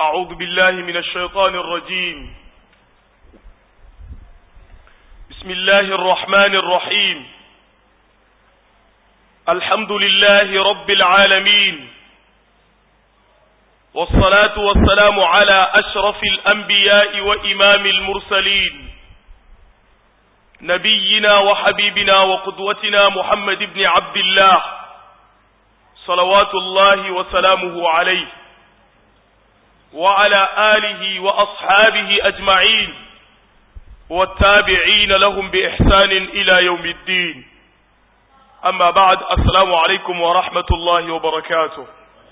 أعوذ بالله من الشيطان الرجيم بسم الله الرحمن الرحيم الحمد لله رب العالمين والصلاة والسلام على أشرف الأنبياء وإمام المرسلين نبينا وحبيبنا وقدوتنا محمد بن عبد الله صلوات الله وسلامه عليه وعلى آله وأصحابه أجمعين والتابعين لهم بإحسان إلى يوم الدين أما بعد السلام عليكم ورحمة الله وبركاته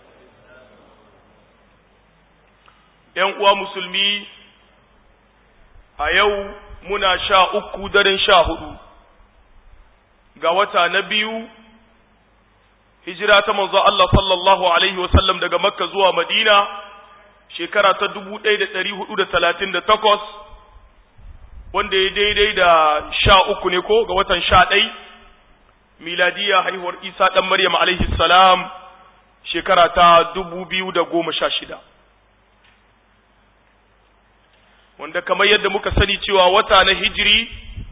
uwa musulmi a yau muna sha uku daren sha hudu ga wata na biyu hijira ta manzo Allah sallallahu alaihi wasallam daga makka zuwa madina shekara ta dubu ɗaya da ɗari hudu da talatin da takwas wanda ya daidai da sha uku ne ko ga watan sha ɗai miladiya haihuwar isa ɗan maryam alaihi salam shekara ta dubu biyu da goma sha shida wanda kamar yadda muka sani cewa wata na hijiri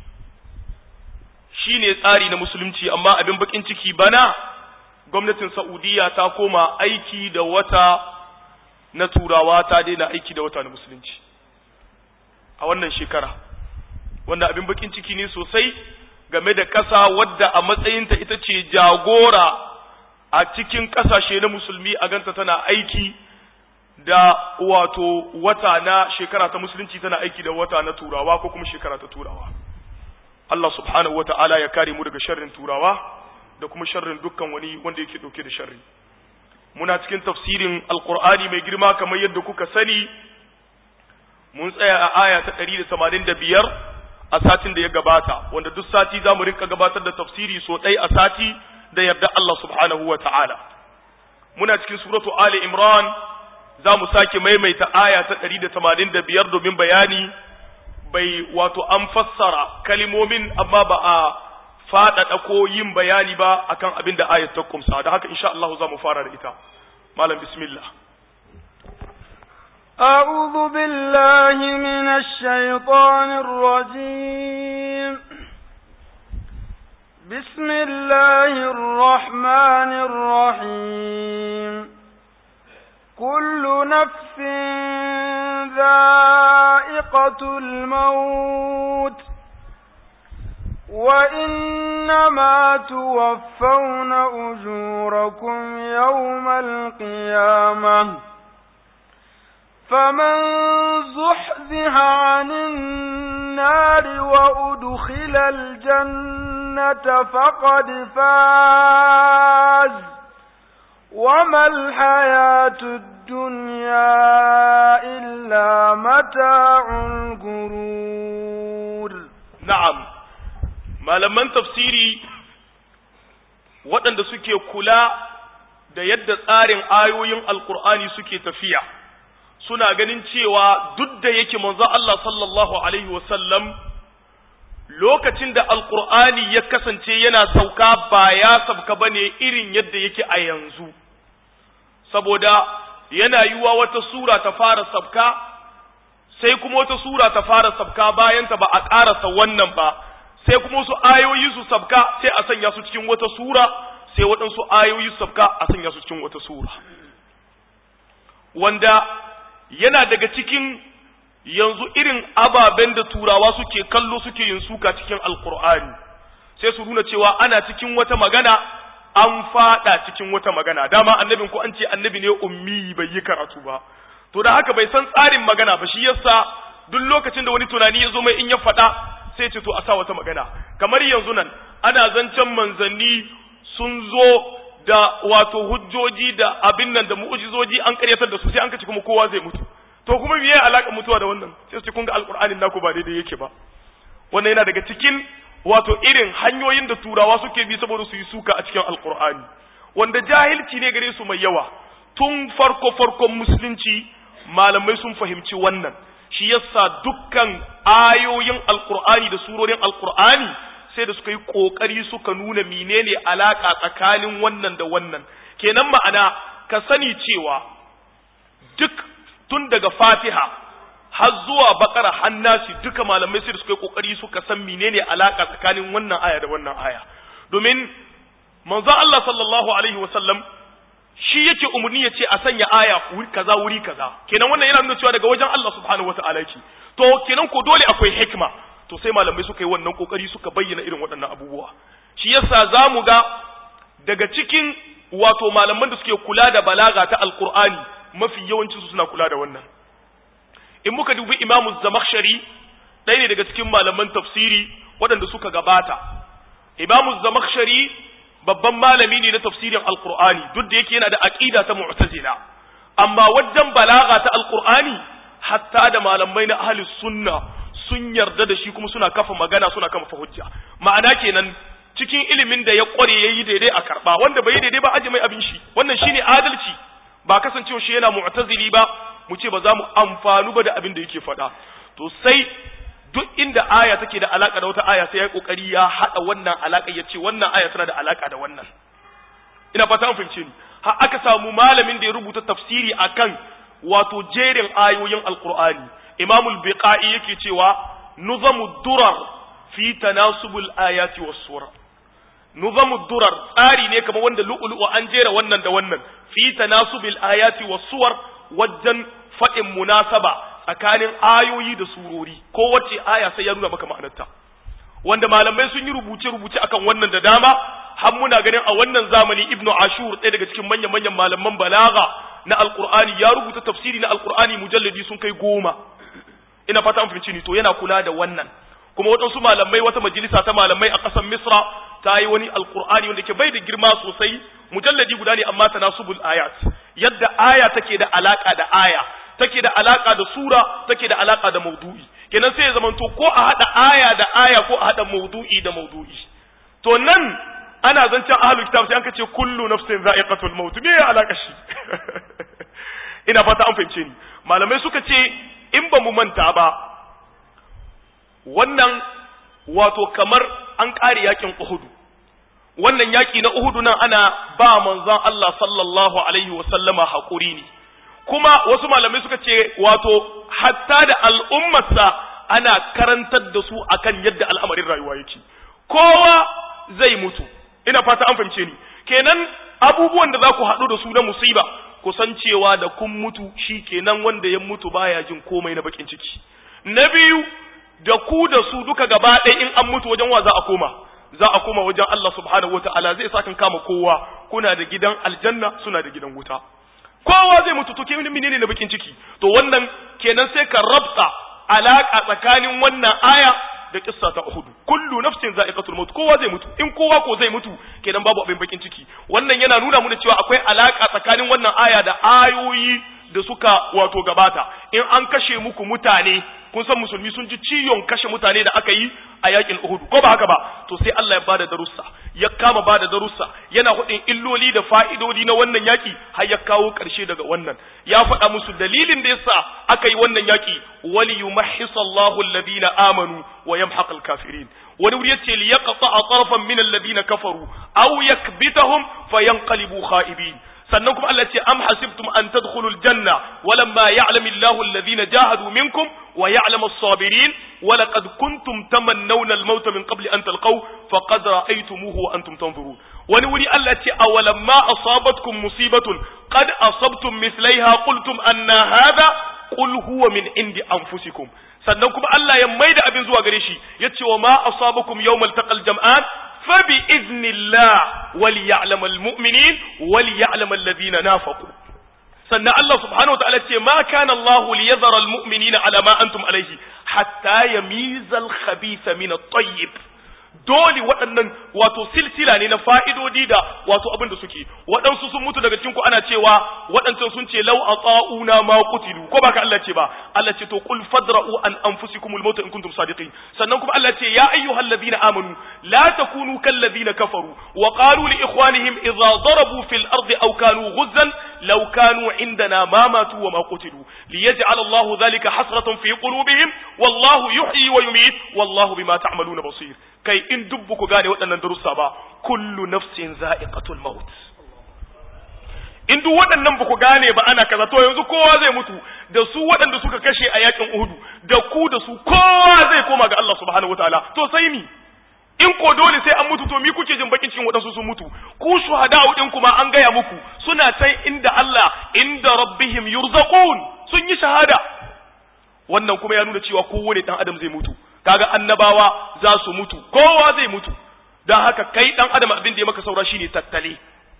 shine tsari na musulunci amma abin bakin ciki bana gwamnatin saudiya ta koma aiki da wata na turawa ta daina aiki da wata na musulunci a wannan shekara wanda abin bakin ciki ne sosai game da ƙasa wadda a matsayinta ita ce jagora a cikin ƙasashe na musulmi a ganta tana aiki da wato wata na shekara ta musulunci tana aiki da wata na turawa ko kuma shekara ta turawa Allah subhanahu wa ta'ala ya kare mu daga sharrin turawa da kuma sharrin dukkan wani wanda yake dauke da sharri muna cikin tafsirin alqur'ani mai girma kamar yadda kuka sani mun tsaya a aya ta 185 a satin da ya gabata wanda duk sati zamu rinka gabatar da tafsiri so ɗai a sati da yarda Allah subhanahu wa ta'ala muna cikin suratu ali imran za mu sake maimaita aya ta ɗari da tamanin da biyar domin bayani bai wato an fassara kalimomin amma ba a faɗaɗa ko yin bayani ba akan abin da ayat ta kumsa da haka insha Allah za mu fara da ita malam bismillah أعوذ بالله من الشيطان الرجيم بسم الله الرحمن الرحيم كل نفس ذائقة الموت وإنما توفون أجوركم يوم القيامة فمن زحزح عن النار وأدخل الجنة فقد فاز وما الحياة الدنيا إلا متاع الغرور نعم malaman tafsiri waɗanda suke kula da yadda tsarin ayoyin alkur'ani suke tafiya suna ganin cewa duk da yake manzo Allah sallallahu alaihi wasallam lokacin da alkur'ani ya kasance yana sauka ba ya sauka bane irin yadda yake a yanzu saboda yana yiwa wata sura ta fara sabka sai kuma wata sura ta fara sabka bayanta ba a ƙarasa wannan ba sai kuma wasu ayoyi su sabka sai a sanya su cikin wata sura sai waɗansu ayoyi su sabka a sanya su cikin wata sura wanda yana daga cikin yanzu irin ababen da turawa suke kallo suke yin suka cikin alkur'ani sai su nuna cewa ana cikin wata magana an fada cikin wata magana dama annabin ko an ce annabi ne ummi bai yi karatu ba to da haka bai san tsarin magana ba shi yasa duk lokacin da wani tunani ya zo mai in ya faɗa sai ce to a sa wata magana kamar yanzu nan ana zancen manzanni sun zo da wato hujjoji da abin nan da mu'ujizoji an karyatar da su sai an kace kuma kowa zai mutu to kuma me ya alaka mutuwa da wannan sai su kun ga alqur'anin naku ba daidai yake ba wannan yana daga cikin wato irin hanyoyin da turawa suke bi saboda su yi suka a cikin alqur'ani wanda jahilci ne gare su mai yawa tun farko farkon musulunci malamai sun fahimci wannan shi yasa dukkan ayoyin alqur'ani da surorin alqur'ani sai da suka yi kokari suka nuna menene alaka tsakanin wannan da wannan kenan ma'ana ka sani cewa duk tun daga fatiha har zuwa bakara hannasi duka malamai sai da suka yi kokari suka san menene alaka tsakanin wannan aya da wannan aya domin manzo Allah sallallahu alaihi wasallam shi yake umarni ya ce a sanya aya wuri kaza wuri kaza kenan wannan yana nuna cewa daga wajen Allah subhanahu wataala yake to kenan ko dole akwai hikma to sai malamai suka yi wannan kokari suka bayyana irin waɗannan abubuwa shi yasa zamu ga daga cikin wato malaman da suke kula da balaga ta alqur'ani mafi yawancin su suna kula da wannan in muka dubi imamu zamakhshari ɗaya ne daga cikin malaman tafsiri waɗanda suka gabata imamu zamakhshari babban malami ne na tafsirin alqur'ani duk da yake yana da aqida ta mu'tazila amma wajen balaga ta alqur'ani hatta da malamai na ahli sunna sun yarda da shi kuma suna kafa magana suna kafa hujja ma'ana kenan cikin ilimin da ya kware yayi daidai a karba wanda bai daidai ba aje mai abin shi wannan shine adalci ba kasancewa shi yana mu'tazili ba mu ce ba za mu amfanu ba da abin da yake faɗa to sai duk inda aya take da alaka da wata aya sai ya kokari ya hada wannan alaka ya ce wannan aya tana da alaka da wannan ina fata an fahimce ni har aka samu malamin da ya rubuta tafsiri akan wato jerin ayoyin alqur'ani imamul biqai yake cewa nuzamu durar fi tanasubul ayati was sura nuzamu durar tsari ne kamar wanda lu'lu'u an jera wannan da wannan fi tanasubil ayati was suwar wajen faɗin munasaba tsakanin ayoyi da surori ko wacce aya sai ya nuna maka ma'anarta wanda malamai sun yi rubuce-rubuce akan wannan da dama har muna ganin a wannan zamani ibnu ashur ɗaya daga cikin manyan-manyan malaman balaga na alqur'ani ya rubuta tafsiri na alqur'ani mujalladi sun kai goma ina fata an fahimci ni to yana kula da wannan kuma waɗansu malamai wata majalisa ta malamai a ƙasar misra ta yi wani alqur'ani wanda ke bai da girma sosai mujalladi guda ne amma tanasubul ayat yadda aya take da alaka da aya take da alaka da sura take da alaka da maudu'i kenan sai ya zamanto ko a hada aya da aya ko a hada maudu'i da maudu'i to nan ana zancen ahlul kitab sai an ce kullu nafsin za'iqatul maut me ya alaka shi ina fata an fahimce ni malamai suka ce in ba mu manta ba wannan wato kamar an kare yakin Uhud wannan yaki na Uhud nan ana ba manzon Allah sallallahu alaihi wa sallama hakuri ne kuma wasu malamai suka ce wato hatta da al'ummarsa ana karantar da su akan yadda al'amarin rayuwa yake kowa zai mutu ina fata an fahimce ni kenan abubuwan da za ku haɗu da su na musiba ku san cewa da kun mutu shi kenan wanda ya mutu baya jin komai na bakin ciki na biyu da ku da su duka gaba ɗaya in an mutu wajen wa za a koma za a koma wajen Allah subhanahu wataala zai sa kan kama kowa kuna da gidan aljanna suna da gidan wuta kowa zai mutu to kemin menene na bakin ciki to wannan kenan sai ka rabta alaka tsakanin wannan aya da kissa ta Uhud kullu nafsin za'iqatul maut kowa zai mutu in kowa ko zai mutu kenan babu abin bakin ciki wannan yana nuna mana cewa akwai alaka tsakanin wannan aya da ayoyi da suka wato gabata in an kashe muku mutane kun san musulmi sun ji ciyon kashe mutane da aka yi a yakin Uhud ko ba haka ba to sai Allah ya bada darussa ya kama bada darussa yana hudin illoli da fa'idodi na wannan yaki har ya kawo karshe daga wannan ya faɗa musu dalilin da yasa aka yi wannan yaki wali yumahhisallahu alladhina amanu wa yamhaqal kafirin wani wuri yace li yaqta'a tarafan min alladhina kafaru aw yakbitahum fayanqalibu kha'ibin sannan kuma Allah ce am hasibtum an tadkhulul janna walamma ya'lamu Allahu alladhina jahadu minkum wa ya'lamu as-sabirin wa laqad kuntum tamannawna al-maut min qabli an talqaw faqad ra'aytumuhu wa antum tanzurun wani wuri Allah ce awalamma asabatkum musibatun qad asabtum mithlaiha qultum anna hadha qul huwa min indi anfusikum sannan kuma Allah ya maida abin zuwa gare shi yace wa ma asabakum yawmal taqal jam'an فبإذن الله وليعلم المؤمنين وليعلم الذين نافقوا سنة الله سبحانه وتعالى ما كان الله ليذر المؤمنين على ما أنتم عليه حتى يميز الخبيث من الطيب dole waɗannan wato silsila ne na fa'idodi da wato abin da suke waɗansu sun mutu daga cikin ku ana cewa waɗancan sun ce lau a tsa'una ma kutilu ko baka Allah ce ba Allah ce to qul fadra'u an anfusikum al in kuntum sadiqin sannan kuma Allah ce ya ayyuhal ladina amanu la takunu kal ladina kafaru wa qalu li ikhwanihim idza darabu fil ardi aw kanu ghuzzan law kanu indana ma matu wa ma qutilu liyaj'al Allah dhalika hasratan fi qulubihim wallahu yuhyi wa yumiit wallahu bima ta'maluna basir kai in dubbu ku gane waɗannan darussa ba kullu nafsin za'iqatul maut in duk waɗannan ba ku gane ba ana kaza to yanzu kowa zai mutu da su waɗanda suka kashe a yakin Uhudu da ku da su kowa zai koma ga Allah subhanahu wataala to sai ni in ko dole sai an mutu to mi kuke jin bakin cikin waɗansu sun mutu ku shuhada'u din kuma an gaya muku suna can inda Allah inda rabbihim yurzaqun sun yi shahada wannan kuma ya nuna cewa kowane dan adam zai mutu kaga annabawa za su mutu kowa zai mutu dan haka kai dan adam abin da ya maka saura shine tattale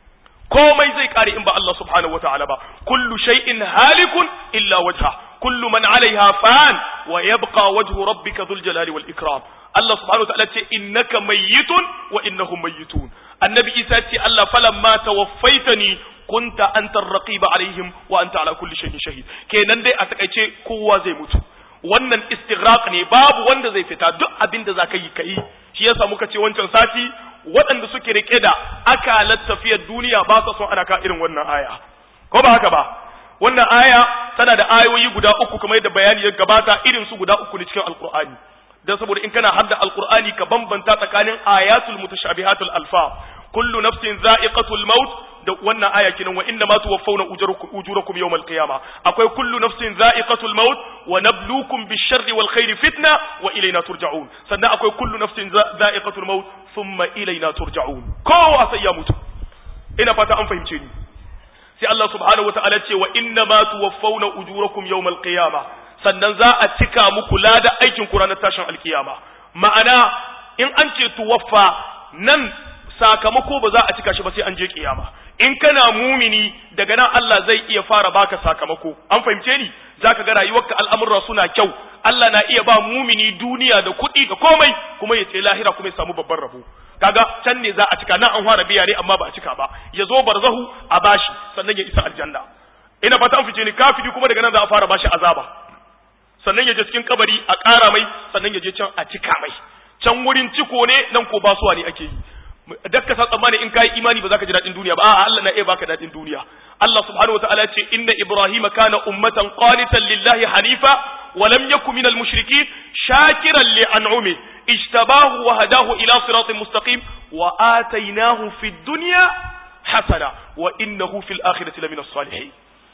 komai zai kare in ba Allah subhanahu wataala ba kullu shay'in halikun illa wajha kullu man alaiha fan wa yabqa wajhu rabbika dhul jalali wal ikram Allah subhanahu wataala ce innaka mayyitun wa innahum mayyitun annabi Isa ce Allah falamma tawaffaitani kunta antar raqiba alaihim wa anta ala kulli shay'in shahid kenan dai a takaice kowa zai mutu wannan istighraq ne babu wanda zai fita duk abin da zaka yi kai shi yasa muka ce wancan sati waɗanda suke rike da akalar tafiyar duniya ba sa son ana ka irin wannan aya ko ba haka ba wannan aya tana da ayoyi guda uku kamar yadda bayani ya gabata irin su guda uku ne cikin alqur'ani dan saboda in kana hadda alqur'ani ka bambanta tsakanin ayatul mutashabihatul alfa kullu nafsin za'iqatul maut da wannan aya kinan wa inna ma tuwaffawna ujurakum yawmal qiyamah akwai kullu nafsin za'iqatul maut wa nabluukum bish-sharri wal khairi fitna wa ilayna turja'un sannan akwai kullu nafsin za'iqatul maut thumma ilayna turja'un kowa sai ya mutu ina fata an fahimce ni sai Allah subhanahu wa ta'ala ce wa inna ma tuwaffawna ujurakum yawmal qiyamah sannan za a cika muku lada aikin ku ranar tashin alkiyama ma'ana in an ce tuwaffa nan sakamako ba za a cika shi ba sai an je kiyama in kana mumini daga nan Allah zai iya fara baka sakamako an fahimce ni zaka ga rayuwarka al'amurra suna kyau Allah na iya ba mumini duniya da kuɗi da komai kuma ya ce lahira kuma ya samu babban rabo kaga can ne za a cika nan an fara biya ne amma ba a cika ba ya zo barzahu a bashi sannan ya isa aljanna ina fata an fice ni kafiri kuma daga nan za a fara bashi azaba sannan ya je cikin kabari a ƙara mai sannan ya je can a cika mai can wurin ciko ne nan ko basuwa ne ake yi dakka sa tsammani in kai imani ba za ka ji daɗin duniya ba a'a Allah na iya baka daɗin duniya Allah subhanahu wataala ce inna ibrahima kana ummatan qanitan lillahi hanifa wa lam yakun minal mushrikin shakiran li an'umi ijtabahu wa hadahu ila siratin mustaqim wa atainahu fid dunya hasana wa innahu fil akhirati lamina salihin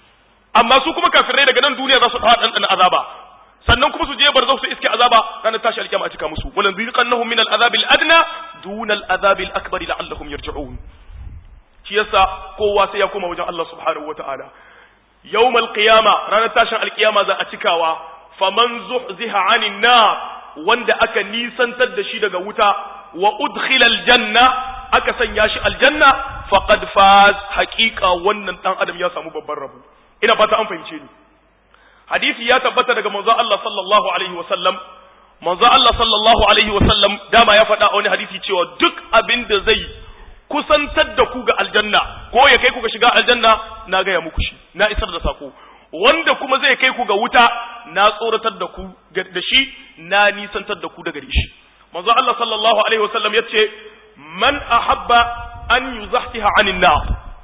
amma su kuma kafirai daga nan duniya za su haɗa ɗan azaba sannan kuma su je barzau su iske azaba ranar tashi alkiyama a cika musu walan ziqannahum min al-azab al-adna duna al-azab al-akbar la'allahum yarji'un shi yasa kowa sai ya koma wajen Allah subhanahu wata'ala yawmal qiyama ranar tashin alkiyama za a cikawa faman zuhziha 'anil nar wanda aka nisantar da shi daga wuta wa udkhila al-janna aka sanya shi aljanna faqad faz haqiqa wannan dan adam ya samu babban rabo ina fata an fahimce ni hadisi ya tabbata daga manzo Allah sallallahu alaihi wasallam manzo Allah sallallahu alaihi wasallam dama ya faɗa a wani hadisi cewa duk abin da zai kusantar da ku ga aljanna ko ya kai ku ga shiga aljanna na gaya muku shi na isar da sako wanda kuma zai kai ku ga wuta na tsoratar da ku da shi na nisantar da ku daga shi manzo Allah sallallahu alaihi wasallam yace man ahabba an yuzahtiha anin nar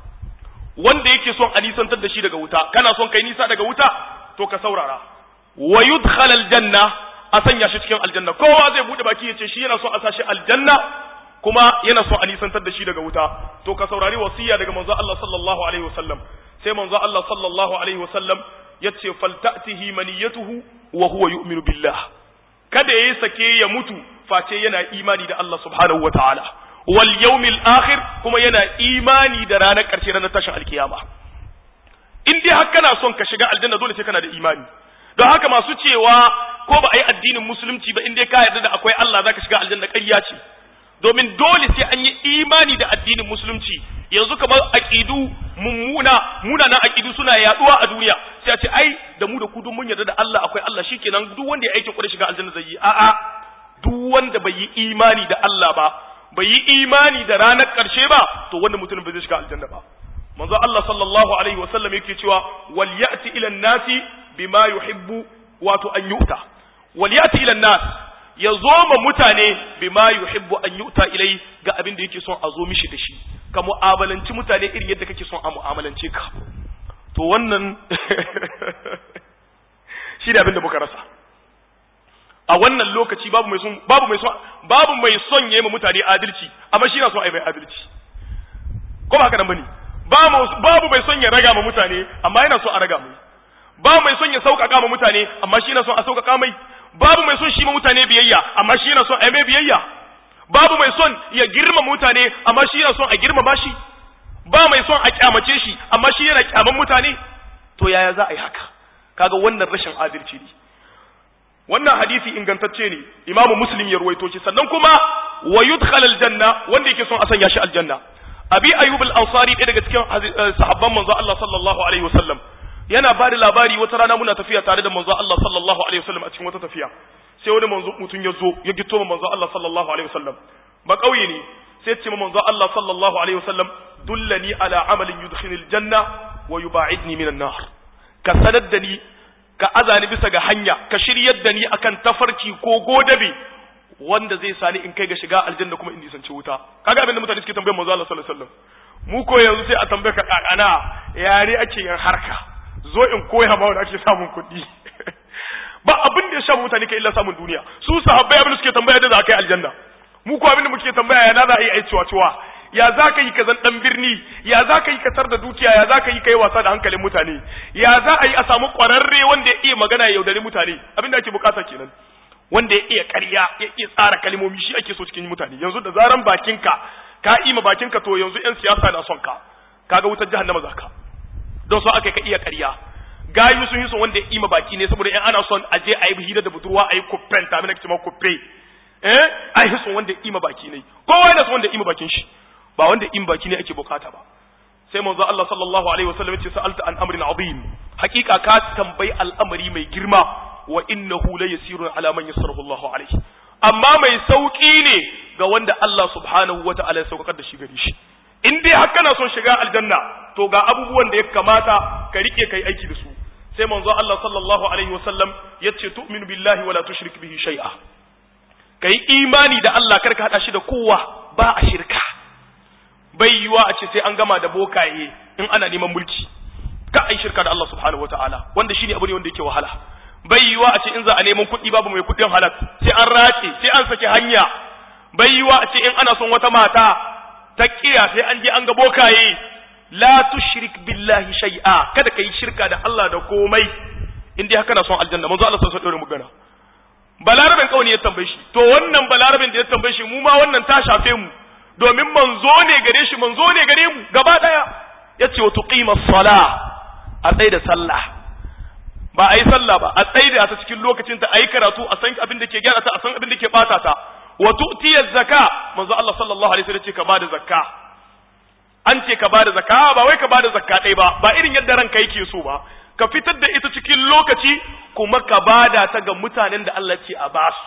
wanda yake son a nisantar da shi daga wuta kana son kai nisa daga wuta to ka saurara wa yudkhal aljanna a sanya shi cikin aljanna kowa zai bude baki ya ce shi yana so a sashi aljanna kuma yana so a nisantar da shi daga wuta to ka saurari wasiya daga manzo Allah sallallahu alaihi wasallam sai manzo Allah sallallahu alaihi wasallam yace faltatihi maniyatuhu wa huwa yu'minu billah kada yayi sake ya mutu face yana imani da Allah subhanahu wataala wal yawmil akhir kuma yana imani da ranar karshe ranar tashin alkiyama in dai har kana son ka shiga aljanna dole sai kana da imani don haka masu cewa ko ba a yi addinin musulunci ba in dai ka yarda da akwai Allah zaka shiga aljanna ƙarya ce domin dole sai an yi imani da addinin musulunci yanzu kamar aqidu mummuna munanan aqidu suna yaduwa a duniya sai a ce ai da mu da ku duk mun yarda da Allah akwai Allah shikenan duk wanda ya aikin kwarai shiga aljanna zai yi a'a duk wanda bai yi imani da Allah ba bai yi imani da ranar ƙarshe ba to wanda mutum bai zai shiga aljanna ba manzo Allah sallallahu alaihi wa sallam yake cewa wal ya'ti ila nasi bima yuhibbu wato an yu'ta wal ya'ti ila nas ya zo ma mutane bima yuhibbu an yu'ta ilai ga abin da yake son a zo mishi da shi ka mu'amalanci mutane irin yadda kake son a mu'amalance ka to wannan shi da abin da muka rasa a wannan lokaci babu mai son babu mai son babu mai son yayi ma mutane adalci amma shi na son ai mai adalci ko ba haka nan bane babu mai son ya raga ma mutane amma yana so a raga mai ba mai son ya sauƙaƙa ma mutane amma shi yana son a sauƙaƙa mai babu mai son shi ma mutane biyayya amma shi yana son a mai biyayya babu mai son ya girma mutane amma shi yana son a girmama shi ba mai son a kyamace shi amma shi yana kyaman mutane to yaya za a yi haka kaga wannan rashin adalci ne wannan hadisi ingantacce ne imamu muslim ya ruwaito shi sannan kuma wa yudkhal aljanna wanda yake son a sanya shi aljanna abi ayyub al-ansari ɗaya daga cikin sahabban manzo Allah sallallahu alaihi wasallam yana ba da labari wata rana muna tafiya tare da manzo Allah sallallahu alaihi wasallam a cikin wata tafiya sai wani manzo mutum ya zo ya gito manzo Allah sallallahu alaihi wasallam ba kauye ne sai ce manzo Allah sallallahu alaihi wasallam dullani ala amalin yudkhilul janna wa yubaidni minan nar ka sanar da ni ka azani bisa ga hanya ka shiryar da ni akan tafarki ko godabe wanda zai sani in kai ga shiga aljanna kuma in nisanci wuta kaga abin da mutane suke tambayar manzo Allah sallallahu alaihi wasallam mu ko yanzu sai a tambaye ka kakana yare ake yin harka zo in koya ma wanda ake samun kuɗi ba abin da ya sha mutane kai illa samun duniya su sahabbai abin da suke tambaya da za ka yi aljanna mu ko abin da muke tambaya ya na za a yi ai ciwa ciwa ya za ka yi ka zan dan birni ya za ka yi ka tar da dukiya ya za ka yi ka yi wasa da hankalin mutane ya za a yi a samu ƙwararre wanda ya iya magana ya yaudari mutane abin da ake bukata kenan wanda ya iya ƙarya ya iya tsara kalmomi shi ake so cikin mutane yanzu da zaran bakinka ka ima bakinka to yanzu yan siyasa na son ka kaga wutar jahannama za ka don so aka ka iya ƙarya gayu sun yi son wanda ya ima baki ne saboda in ana son a je a yi hira da budurwa a yi kuppen ta mina kicima kuppe eh a yi son wanda ya ima baki ne kowa yana son wanda ya ima bakin shi ba wanda in baki ne ake bukata ba sai manzo Allah sallallahu alaihi wasallam ya ce sa'alta an amrin azim hakika ka tambayi al'amari mai girma wa innahu la yasirun ala man yassarahu Allahu alaihi amma mai sauki ne ga wanda Allah subhanahu wata'ala ya saukar da shi gare shi in dai har kana son shiga aljanna to ga abubuwan da ya kamata ka rike kai aiki da su sai manzo Allah sallallahu alaihi wasallam yace tu'minu billahi wala tushrik bihi shay'a kai imani da Allah karka hada shi da kowa ba a shirka bai yiwa a ce sai an gama da bokaye in ana neman mulki ka ai shirka da Allah subhanahu wataala wanda shine abu ne wanda yake wahala bai yiwa a ce in za a neman kuɗi babu mai kuɗin halal sai an race sai an saki hanya bai yiwa a ce in ana son wata mata ta kiya sai an je an ga bokaye la tushrik billahi shay'a kada kai shirka da Allah da komai in dai haka na son aljanna manzo Allah sallallahu alaihi wasallam magana balarabin kawai ya tambaye shi to wannan balarabin da ya tambaye shi mu ma wannan ta shafe mu domin manzo ne gare shi manzo ne gare mu gaba daya yace wa tuqima sala a tsaye da sallah ba a yi sallah ba a tsaye da ta cikin lokacin ta ayi karatu a san abin da ke gyara ta a san abin da ke bata ta wa tu'tiya zakka manzo Allah sallallahu alaihi wasallam ce ka bada zakka an ce ka bada zakka ba wai ka bada zakka dai ba ba irin yadda ranka yake so ba ka fitar da ita cikin lokaci kuma ka bada ta ga mutanen da Allah ce a basu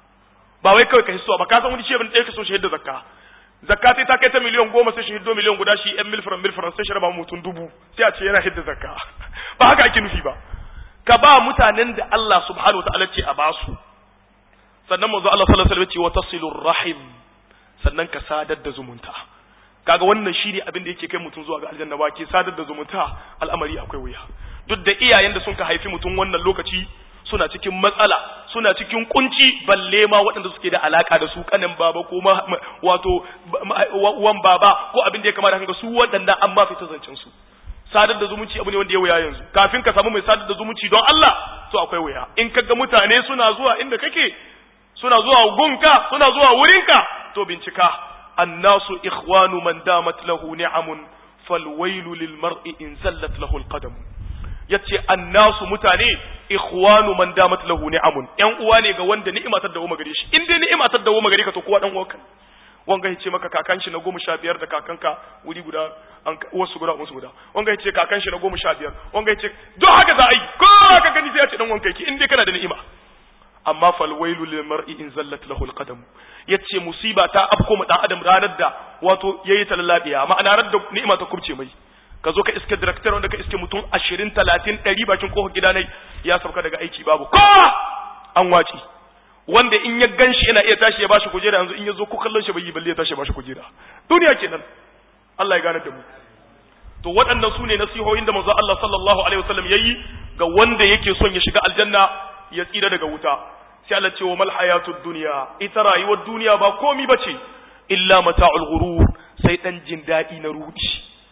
ba wai kawai ka hisso ba ka san wani ce ban ɗaya ka so shi yadda zakka zakka sai ta kai ta miliyan goma sai shi hiddo miliyan guda shi yan milfiran milfiran sai shi raba mutum dubu sai a ce yana hidda zakka ba haka ake nufi ba ka ba mutanen da Allah subhanahu wataala ce a basu sannan manzo Allah sallallahu alaihi wasallam ce wa tasilur rahim sannan ka sadar da zumunta kaga wannan shine abin da yake kai mutum zuwa ga aljanna ba ke sadar da zumunta al'amari akwai wuya duk da iyayen da sun ka haifi mutum wannan lokaci suna cikin matsala suna cikin kunci balle ma waɗanda suke da alaka da su kanin baba ko wato wan baba ko abin da ya kamata hanga su waɗanda an ba fita zancen su sadar da zumunci abu ne wanda ya wuya yanzu kafin ka samu mai sadar da zumunci don Allah to akwai wuya in kaga mutane suna zuwa inda kake suna zuwa gunka suna zuwa wurinka to bincika annasu ikhwanu man damat lahu ni'amun falwailu lil mar'i in zallat lahu alqadam yace annasu mutane ikhwanu man damat lahu ni'amun yan uwa ne ga wanda ni'ima ta dawo gare shi in dai ni'ima ta dawo gare ka to kowa dan uwanka wanga yace maka kakan shi na goma sha biyar da kakanka wuri guda an wasu guda wasu guda wanga yace kakan shi na goma sha biyar wanga yace duk haka za a yi kowa ka gani sai ya ce dan wanka yake in dai kana da ni'ima amma fal wailu lil mar'i in zallat lahu al qadam yace musiba ta afko mu dan adam ranar da wato yayi talallabiya ma'ana ranar da ni'ima ta kubce mai ka zo ka iske director wanda ka iske mutum 20 30 100 bakin kofar gida ne ya sauka daga aiki babu kowa an wace wanda in ya ganshi yana iya tashi ya bashi kujera yanzu in ya zo ko kallon shi bai yi balle ya tashi ya bashi kujera duniya kenan Allah ya gane da mu to waɗannan su ne nasihohin da manzo Allah sallallahu alaihi wasallam yayi ga wanda yake son ya shiga aljanna ya tsira daga wuta sai Allah ce wa mal hayatud dunya ita rayuwar duniya ba komi bace illa mata'ul ghurur sai dan jin dadi na rudi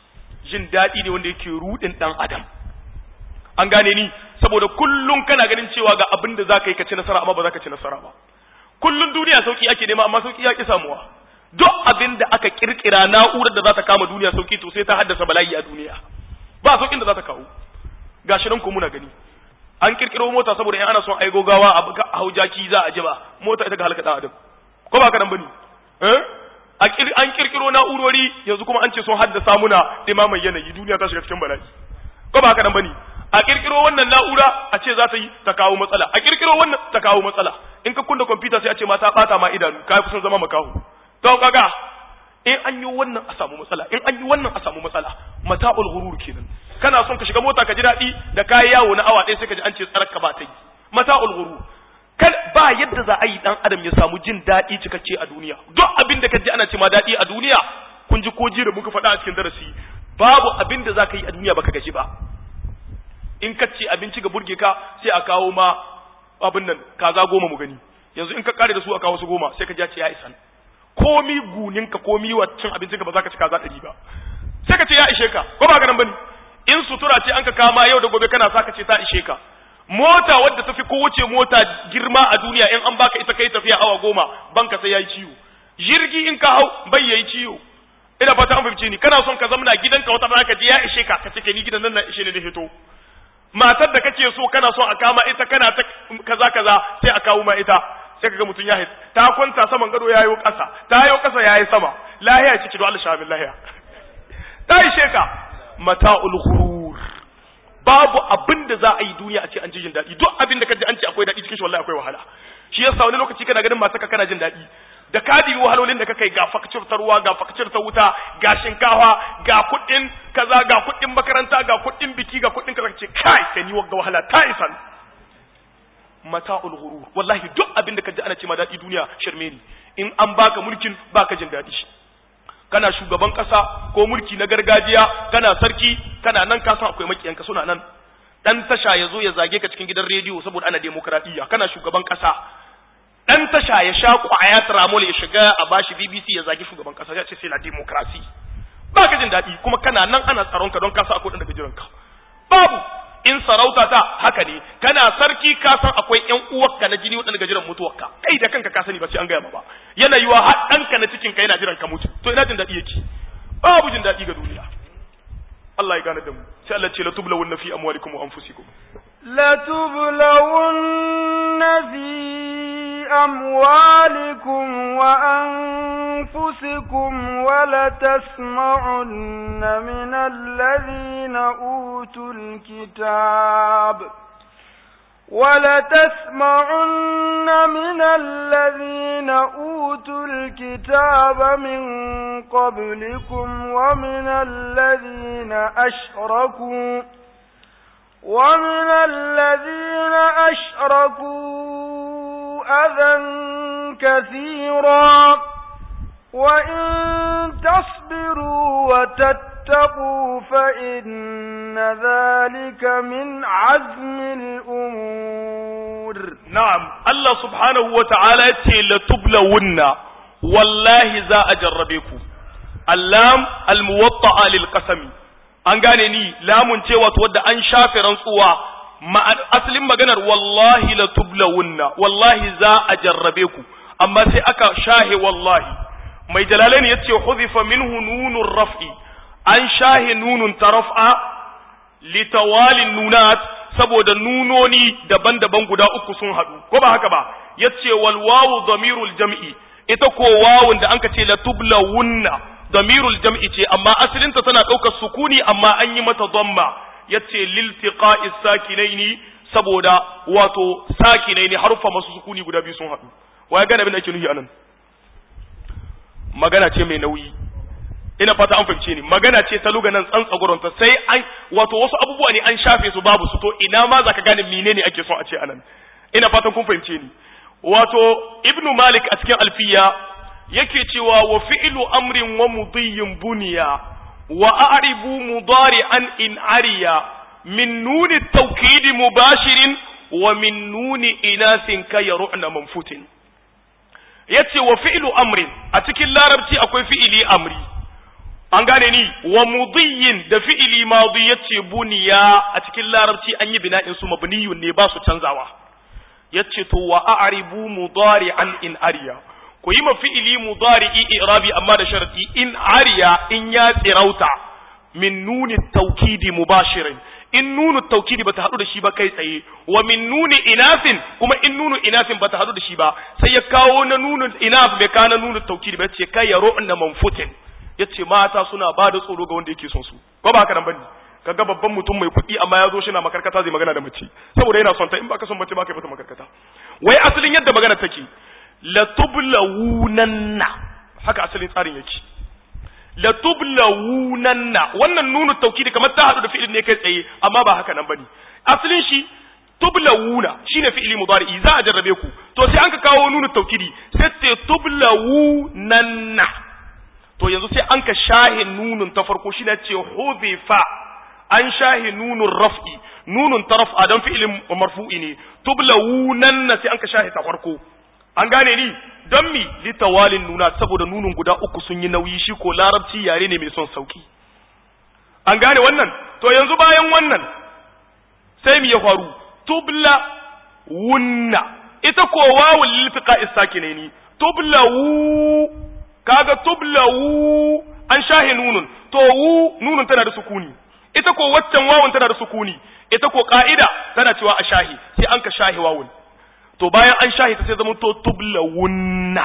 jin daɗi ne wanda yake rudin dan adam an gane ni saboda kullum kana ganin cewa ga abin da zaka yi ka ci nasara amma ba za ka ci nasara ba kullum duniya sauki ake nema amma sauki ya ki samuwa duk abin da aka kirkira na'urar da za ta kama duniya sauki to sai ta haddasa bala'i a duniya ba saukin da za ta kawo gashi nan ko muna gani an kirkiro mota saboda in ana son ai gogawa a hau jaki za a jiba mota ita ga halaka dan adam ko ba ka nan bane eh an kirkiro na'urori yanzu kuma an ce sun haddasa muna dimaman yanayi duniya ta shiga cikin bala'i ko ba ka nan bane a kirkiro wannan na'ura a ce za ta yi ta kawo matsala a kirkiro wannan ta kawo matsala in ka kunna kwamfuta sai a ce ma ta bata ma idanu ka fi son zama makaho to kaga in an yi wannan a samu matsala in an yi wannan a samu matsala mata'ul ghurur kenan kana son ka shiga mota ka ji daɗi da kayi yawo na awa ɗaya sai ka ji an ce tsarar ka ba ta yi mata'ul ghurur kan ba yadda za a yi dan adam ya samu jin daɗi cikakke a duniya duk abin da ka ji ana ce ma daɗi a duniya kun ji ko ji da muka faɗa a cikin darasi babu abin da za ka yi a duniya baka gaji ba in ka ce abinci ga burge ka sai a kawo ma abin nan kaza goma mu gani yanzu in ka kare da su a kawo su goma sai ka ji ce ya isan komi gunin ka komi wacin abincin ka ba za ka ci kaza ɗari ba sai ka ce ya ishe ka ko ba ga nan bane in sutura ce an ka kama yau da gobe kana sa ka ce ta ishe ka mota wadda tafi kowace mota girma a duniya in an baka ita kai tafiya awa goma banka sai yayi ciwo jirgi in ka hau bai yayi ciwo ina fata an fahimce ni kana son ka zamna gidanka wata rana ka je ya ishe ka ka ce ni gidan nan na ishe ne da hito matar da kake so kana son a kama ita kana ta kaza kaza sai a kawo ma ita sai kaga mutun ya hit ta kwanta saman gado yayo kasa ta yayo kasa yayi sama lahiya ciki do Allah shabil lahiya ta ishe ka mata'ul ghurur babu abin da za a yi duniya a ce an ji jin daɗi duk abin da ka ji an ce akwai daɗi cikin shi wallahi akwai wahala shi yasa wani lokaci kana ganin masu kana jin daɗi da ka dibi wahalolin da ka kai ga fakcir ta ruwa ga fakcir ta wuta ga shinkawa ga kuɗin kaza ga kuɗin makaranta ga kuɗin biki ga kuɗin kaza ce kai ka ni wagga wahala ta isan mata'ul ghurur wallahi duk abin da ka ji ana ce ma daɗi duniya shirme ne in an baka mulkin baka jin daɗi kana shugaban kasa ko mulki na gargajiya kana sarki kana nan ka san akwai makiyanka suna nan dan tasha ya zo ya zage ka cikin gidan rediyo saboda ana demokradiyya kana shugaban kasa dan tasha ya sha kwaya tramol ya shiga a bashi BBC ya zage shugaban kasa ya ce sai la demokrasi ba ka jin daɗi kuma kana nan ana tsaron ka don ka san akwai daga jiranka babu in sarauta ta haka ne kana sarki ka san akwai ƴan uwarka na jini waɗanda jiran mutuwarka kai da kanka ka sani ba sai an gaya ma ba yana yiwa har ɗanka na cikin ka yana jiran ka mutu to ina jin daɗi yake babu jin daɗi ga duniya Allah ya gane da mu sai Allah ce la tublawunna fi amwalikum wa anfusikum la tublawunna fi أموالكم وأنفسكم ولتسمعن من الذين أوتوا الكتاب ولتسمعن من الذين أوتوا الكتاب من قبلكم ومن الذين أشركوا ومن الذين أشركوا أذى كثيرا وإن تصبروا وتتقوا فإن ذلك من عزم الأمور نعم الله سبحانه وتعالى لتبلون والله ذا أجربكم اللام الموطأ للقسم an gane ni lamun cewa wadda an shafe rantsuwa asalin maganar wallahi la tublawunna wallahi za a jarrabe ku amma sai aka shahe wallahi mai jalalain yace huzifa minhu nunur raf'i an shahe nunun taraf'a litawalin nunat saboda nunoni daban-daban guda uku sun hadu ko ba haka ba yace wal wawu damirul jam'i ita ko wawun da anka ce la tublawunna damirul jam'i ce amma asalinta tana ɗaukar sukuni amma an yi mata dhamma yace liltiqa'is sakinaini saboda wato sakinaini harfa masu sukuni guda biyu sun haɗu waya gane abin da ake nufi anan magana ce mai nauyi ina fata an fahimce ni magana ce ta luganan tsantsagoronta sai an wato wasu abubuwa ne an shafe su babu su to ina ma zaka gane menene ake son a ce anan ina fatan kun fahimce ni wato ibnu malik a cikin alfiya yake cewa wa fi'lu amrin wa mudiyyin buniya wa a'ribu mudari'an in ariya min nuni tawkid mubashirin wa min nuni inasin ka yaru'na manfutin yace wa fi'lu amrin a cikin larabci akwai fi'ili amri an gane ni wa mudiyyin da fi'ili madi yace buniya a cikin larabci an yi bina'in su mabniyun ne ba su canzawa yace to wa a'ribu mudari'an in ariya ku yi ma fi'ili mudari'i i'rabi amma da sharadi in ariya in ya tsirauta min nuni tawkidi mubashirin in nunu tawkidi bata hadu da shi ba kai tsaye wa min nuni inafin kuma in nunu inafin bata hadu da shi ba sai ya kawo na nunu inaf bai kana nunu tawkidi ba yace kai yaro na manfutin yace mata suna ba da tsoro ga wanda yake son su ko ba haka nan bane kaga babban mutum mai kuɗi amma ya zo shi na makarkata zai magana da mace saboda yana son ta in baka son mace baka yi mata makarkata wai asalin yadda magana take la tublawunanna haka asalin tsarin yake la tublawunanna wannan nunu taukidi kamar ta hadu da fi'il ne kai tsaye amma ba haka nan bane asalin shi tublawuna shine fi'ili mudari za a jarrabe ku to sai an ka kawo nunu taukidi sai ce tublawunanna to yanzu sai an ka shahi nunun ta farko shine ce hudifa an shahi nunun raf'i nunun ta raf'a dan fi'ilin marfu'i ne tublawunanna sai an ka shahi ta farko an gane ni don mi litawalin nuna saboda nunun guda uku sun yi nauyi shi ko larabci yare ne mai son sauki an gane wannan to yanzu bayan wannan sai mi ya faru tubla wunna ita ko wawul liltiqa istakine ni tubla wu kaga tubla wu an shahe nunun to wu nunun tana da sukuni ita ko waccan wawun tana da sukuni ita ko ka'ida tana cewa a shahi sai an ka shahi wawun to bayan an shahi ta sai zama to tublawunna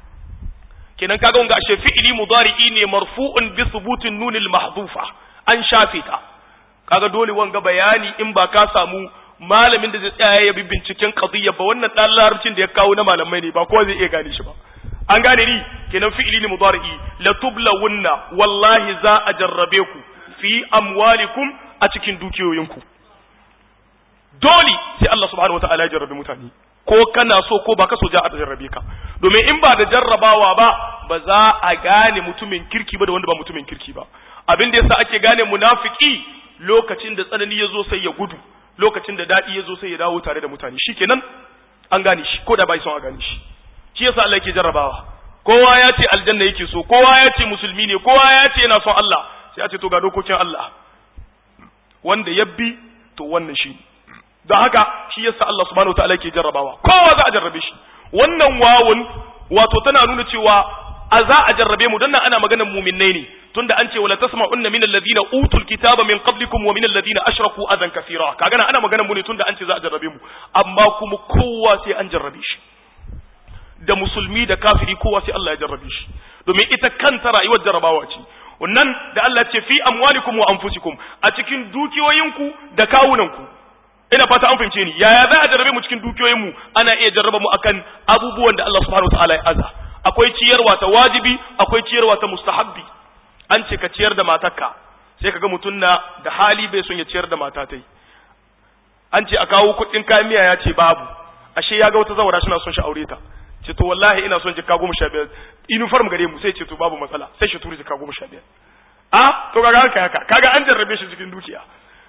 kenan kaga wanga ashe fi'ili mudari'i ne marfu'un bi thubutin nunil mahdhufa an shafe ta kaga dole wanga bayani in ba ka samu malamin da zai tsaya ya bi binciken qadiyya ba wannan dan larabcin da ya kawo na malamai ne ba kowa zai iya gane shi ba an gane ni kenan fi'ili ne mudari'i la tublawunna wallahi za a jarrabe ku fi amwalikum a cikin dukiyoyinku dole sai Allah subhanahu wataala ya jarrabe mutane ko kana so ko ba ka so ja a jarrabe ka domin in ba da jarrabawa ba ba za a gane mutumin kirki ba da wanda ba mutumin kirki ba abin da yasa ake gane munafiki lokacin da tsanani ya zo sai ya gudu lokacin da daɗi ya zo sai ya dawo tare da mutane shikenan an gane shi ko da bai son a gane shi shi yasa Allah yake jarrabawa kowa ya ce aljanna yake so kowa ya ce musulmi ne kowa ya ce yana son Allah sai a ce to ga dokokin Allah wanda ya bi to wannan shi don haka shi yasa Allah subhanahu wataala yake jarrabawa kowa za a jarrabe shi wannan wawun wato tana nuna cewa a za a jarrabe mu dan nan ana maganar mu'minnai ne tunda an ce wala tasma'unna min alladhina utul kitaba min qablikum wa min alladhina ashraku adan kathira kaga nan ana maganar mu ne tunda an ce za a jarrabe mu amma kuma kowa sai an jarrabe shi da musulmi da kafiri kowa sai Allah ya jarrabe shi domin ita kanta rayuwar jarrabawa ce wannan da Allah ce fi amwalikum wa anfusikum a cikin dukiyoyinku da kawunanku ina fata an fahimce ni yaya za a jarrabe mu cikin dukiyoyinmu ana iya jarraba mu akan abubuwan da Allah subhanahu wataala ya aza akwai ciyarwa ta wajibi akwai ciyarwa ta mustahabbi an ce ka ciyar da matarka sai kaga mutum na da hali bai son ya ciyar da matatai an ce a kawo kuɗin kayan miya ya ce babu ashe ya ga wata zawara shi na son shi aure ta ce to wallahi ina son jikka goma sha biyar uniform gare mu sai ce to babu matsala sai shi turi jikka goma sha biyar a to kaga haka haka kaga an jarrabe shi cikin dukiya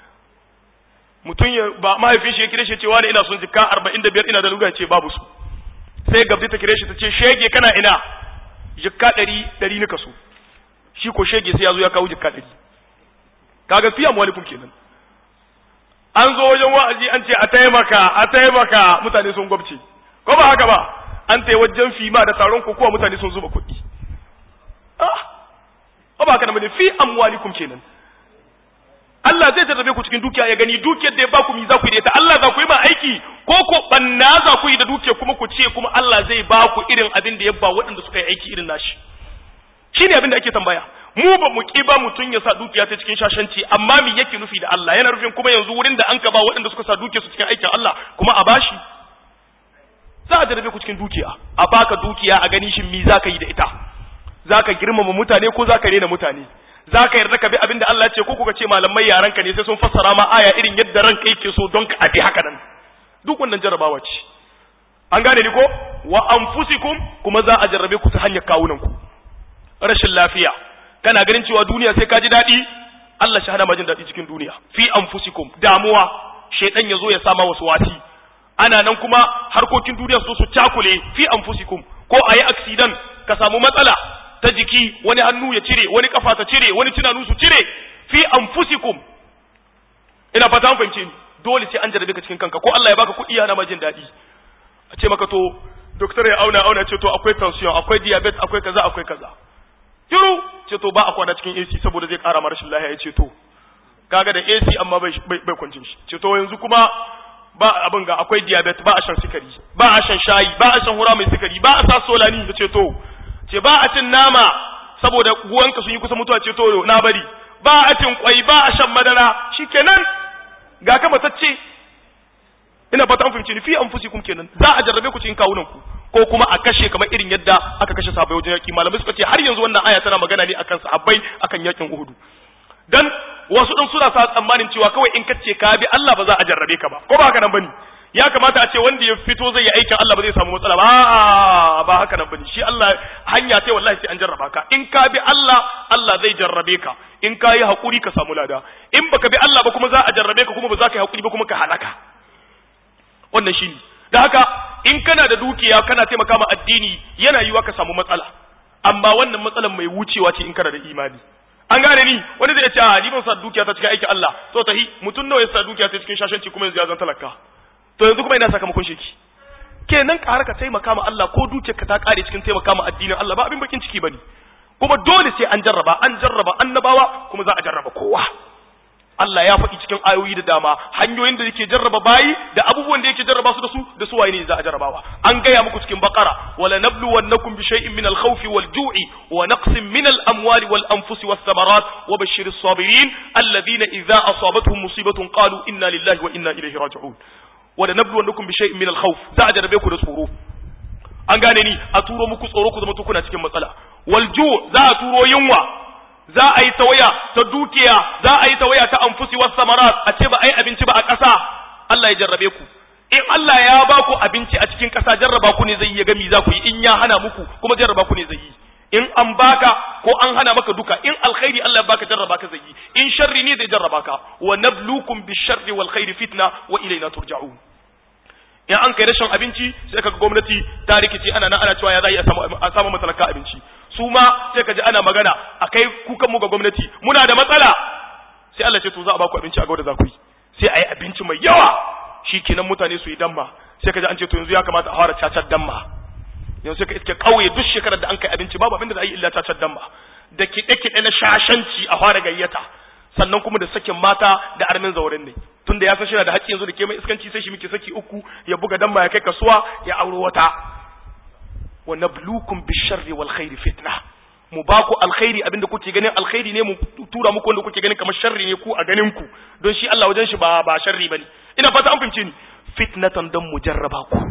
mutum ya ba mahaifin shi ya kire shi cewa ne ina son jikka arba'in da biyar ina da lugan ce babu su sai gabdi ta kire shi ta ce shege kana ina jikka ɗari ɗari nika so shi ko shege sai ya zo ya kawo jikka ɗari kaga fiya mawalikum kenan an zo wajen wa'azi an ce a taimaka a taimaka mutane sun gwabce ko ba haka ba an tai wajen fima da taron kokowa mutane sun zuba kuɗi ah ba haka nan fi amwalikum kenan Allah zai jarrabe ku cikin dukiya ya gani dukiyar da ya baku mi za ku yi da ita Allah za ku yi ma aiki ko ko banna za ku yi da dukiyar kuma ku ce kuma Allah zai ba ku irin abin da ya ba waɗanda suka yi aiki irin nashi shine abin da ake tambaya mu ba mu ki ba mutun ya sa dukiya ta cikin shashanci amma me yake nufi da Allah yana nufin kuma yanzu wurin da an ka ba waɗanda suka sa dukiyar su cikin aikin Allah kuma a bashi za a jarrabe ku cikin dukiya a baka dukiya a gani shin mi za ka yi da ita za ka girmama mutane ko za ka rena mutane za ka yarda ka bi abin da Allah ya ce ko kuka ce malamai yaran ka ne sai sun fassara ma aya irin yadda ranka yake so don ka abi haka nan duk wannan jarrabawa ce an gane ni ko wa anfusikum kuma za a jarrabe ku ta hanyar kawunan ku rashin lafiya kana ganin cewa duniya sai ka ji daɗi Allah shi hana ma jin daɗi cikin duniya fi anfusikum damuwa shaidan ya zo ya sama wasu wasi ana nan kuma harkokin duniya su su cakule fi anfusikum ko a yi accident ka samu matsala ta jiki wani hannu ya cire wani kafa ta cire wani tunanu su cire fi anfusikum ina fata an fahimce ni dole sai an jarrabe ka cikin kanka ko Allah ya baka kuɗi yana ma jin daɗi a ce maka to doktor ya auna auna ce to akwai tension akwai diabetes akwai kaza akwai kaza shiru ce to ba a kwana cikin AC saboda zai ƙara rashin lafiya ya ce to kaga da AC amma bai bai kwancin shi ce to yanzu kuma ba abin ga akwai diabetes ba a shan sukari ba a shan shayi ba a shan hura mai sukari ba a sa solani ya ce to ce ba a cin nama saboda guwanka sun yi kusa mutuwa ce to na bari ba a cin kwai ba a shan madara shikenan ga ka matacce ina fata an fahimci ni fi anfusikum kenan za a jarrabe ku cikin kawunan ku ko kuma a kashe kamar irin yadda aka kashe sahabbai wajen yaki malamai suka ce har yanzu wannan aya tana magana ne akan sahabbai akan yakin Uhud dan wasu din suna sa tsammanin cewa kawai in kace ka bi Allah ba za a jarrabe ka ba ko ba haka nan bane ya kamata a ce wanda ya fito zai yi aikin Allah ba zai samu matsala ba a'a ba haka nan bane shi Allah hanya sai wallahi sai an jarraba ka in ka bi Allah Allah zai jarrabe ka in ka yi hakuri ka samu lada in baka bi Allah ba kuma za a jarrabe ka kuma ba za ka yi hakuri ba kuma ka halaka wannan shi da haka in kana da dukiya kana taimaka ma addini yana yiwa ka samu matsala amma wannan matsalan mai wucewa ce in kana da imani an gane ni wani zai ce a ni ban sa dukiya ta cikin aikin Allah to tahi mutum nawa ya sa dukiya ta cikin shashanci kuma yanzu ya zan talaka to yanzu kuma ina sakamakon shi kenan ka har ka taimaka ma Allah ko dukiyarka ta kare cikin taimaka ma addinin Allah ba abin bakin ciki bane kuma dole sai an jarraba an jarraba annabawa kuma za a jarraba kowa Allah ya faɗi cikin ayoyi da dama hanyoyin da yake jarraba bayi da abubuwan da yake jarraba su da su da su waye ne za a jarrabawa an gaya muku cikin baqara wala nabluwannakum bi shay'in min al-khawfi wal-ju'i wa naqsin min al-amwali wal-anfusi was-samarat wa bashshiris sabirin alladhina idza asabatuhum musibatun qalu inna lillahi wa inna ilayhi raji'un wala nabluwannakum bi shay'in min al-khawf za a jarrabe ku da tsoro an gane ni a turo muku tsoro ku zama kuna cikin matsala wal-ju' za a turo yunwa za a yi tawaya ta dukiya za a yi tawaya ta anfusi was samarat a ce ba ai abinci ba a ƙasa Allah ya jarrabe ku in Allah ya ba ku abinci a cikin ƙasa jarraba ku ne zai yi gami za ku yi in ya hana muku kuma jarraba ku ne zai yi in an baka ko an hana maka duka in alkhairi Allah ya baka jarraba ka zai yi in sharri ne zai jarraba ka wa nablukum bisharri wal khairi fitna wa ilayna turja'un in an kai rashin abinci sai kaga gwamnati ta rikice ana nan ana cewa ya za a samu a samu matalaka abinci su ma sai ka ji ana magana a kai kukan mu ga gwamnati muna da matsala sai Allah ce to za a baku abinci a gaba da za ku yi sai a yi abinci mai yawa shi kenan mutane su yi damma sai ka ji an ce to yanzu ya kamata a fara cacar damma yanzu sai ka iske kauye duk shekarar da an kai abinci babu abin da za a yi illa cacar damma da kiɗe-kiɗe na shashanci a fara gayyata sannan kuma da sakin mata da armin zauren ne tunda ya san shi da haƙƙi yanzu da ke mai iskanci sai shi muke saki uku ya buga damma ya kai kasuwa ya auro wata wa nablukum bisharri wal khairi fitna mu ba ku alkhairi abinda kuke ganin alkhairi ne mu tura muku wanda kuke ganin kamar sharri ne ku a ganin ku don shi Allah wajen shi ba ba sharri bane ina fata an fahimce ni fitnatan dan mu jarraba ku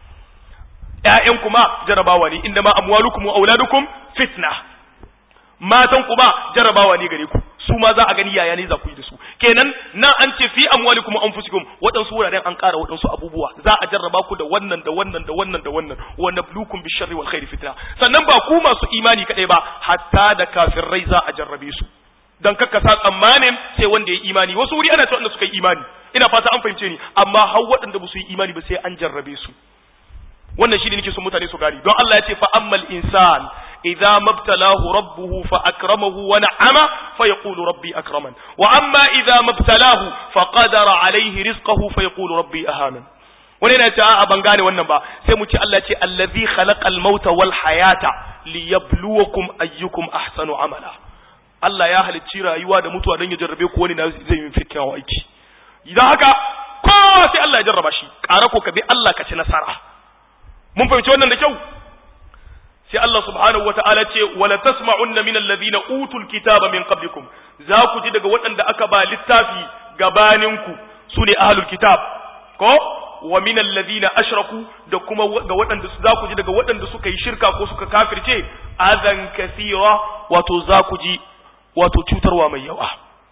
ƴaƴan kuma jarrabawa ne inda ma amwalukum wa auladukum fitna matan ku ba jarrabawa ne gare ku su ma za a gani yaya ne za ku yi da su kenan nan an ce fi amwalikum wa anfusikum waɗansu wuraren an ƙara waɗansu abubuwa za a jarraba ku da wannan da wannan da wannan da wannan wa nablukum bi sharri wal khairi fitna sannan ba ku masu imani kadai ba hatta da kafirai za a jarrabe su dan kakka sa tsammanin sai wanda ya imani wasu wuri ana cewa wanda suka yi imani ina fata an fahimce ni amma har waɗanda ba su yi imani ba sai an jarrabe su wannan shi ne nake son mutane su gari don Allah ya ce fa ammal insan idza mabtalahu rabbuhu fa akramahu wa na'ama fa yaqulu rabbi akraman wa amma idza mabtalahu fa qadara alayhi rizqahu fa yaqulu rabbi ahanan wani yana ce a ban gane wannan ba sai mu ce Allah ce allazi khalaqal mauta wal hayata liyabluwakum ayyukum ahsanu amala Allah ya halicci rayuwa da mutuwa don ya jarrabe ku wani na zai yi fitnawa aiki idan haka kowa sai Allah ya jarraba shi ƙara ko ka bi Allah ka ci nasara mun fahimci wannan da kyau sai Allah subhanahu wata'ala ce wala tasma'unna min alladhina utul kitaba min qablikum za ku ji daga waɗanda aka ba littafi gabaninku su ne ahlul kitab ko wa min alladhina ashraku da kuma ga waɗanda za ku ji daga waɗanda suka yi shirka ko suka kafirce azan kathira wato za ku ji wato cutarwa mai yawa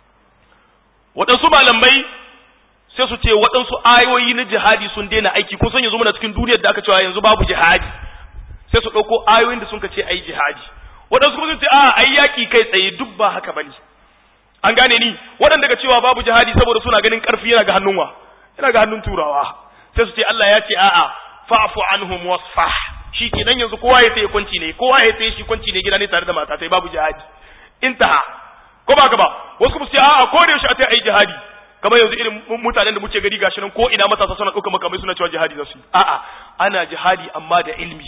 waɗansu malamai sai su ce waɗansu ayoyi na jihadi sun daina aiki ko sun yanzu muna cikin duniyar da aka cewa yanzu babu jihadi sai su ɗauko ayoyin da sun ka ce ai jihadi waɗansu kuma sun ce a ai yaƙi kai tsaye duk ba haka bane an gane ni waɗanda ga cewa babu jihadi saboda suna ganin ƙarfi yana ga hannun wa yana ga hannun turawa sai su ce Allah ya ce a'a fa'fu anhum wasfah shi kenan yanzu kowa ya sai kwanci ne kowa ya sai shi kwanci ne gida ne tare da mata sai babu jihadi intaha ko ba ka ba wasu kuma su a'a ko da yaushe a ai jihadi kamar yanzu irin mutanen da muke gari gashi nan ko ina matasa suna ɗauka makamai suna cewa jihadi za su yi a'a ana jihadi amma da ilmi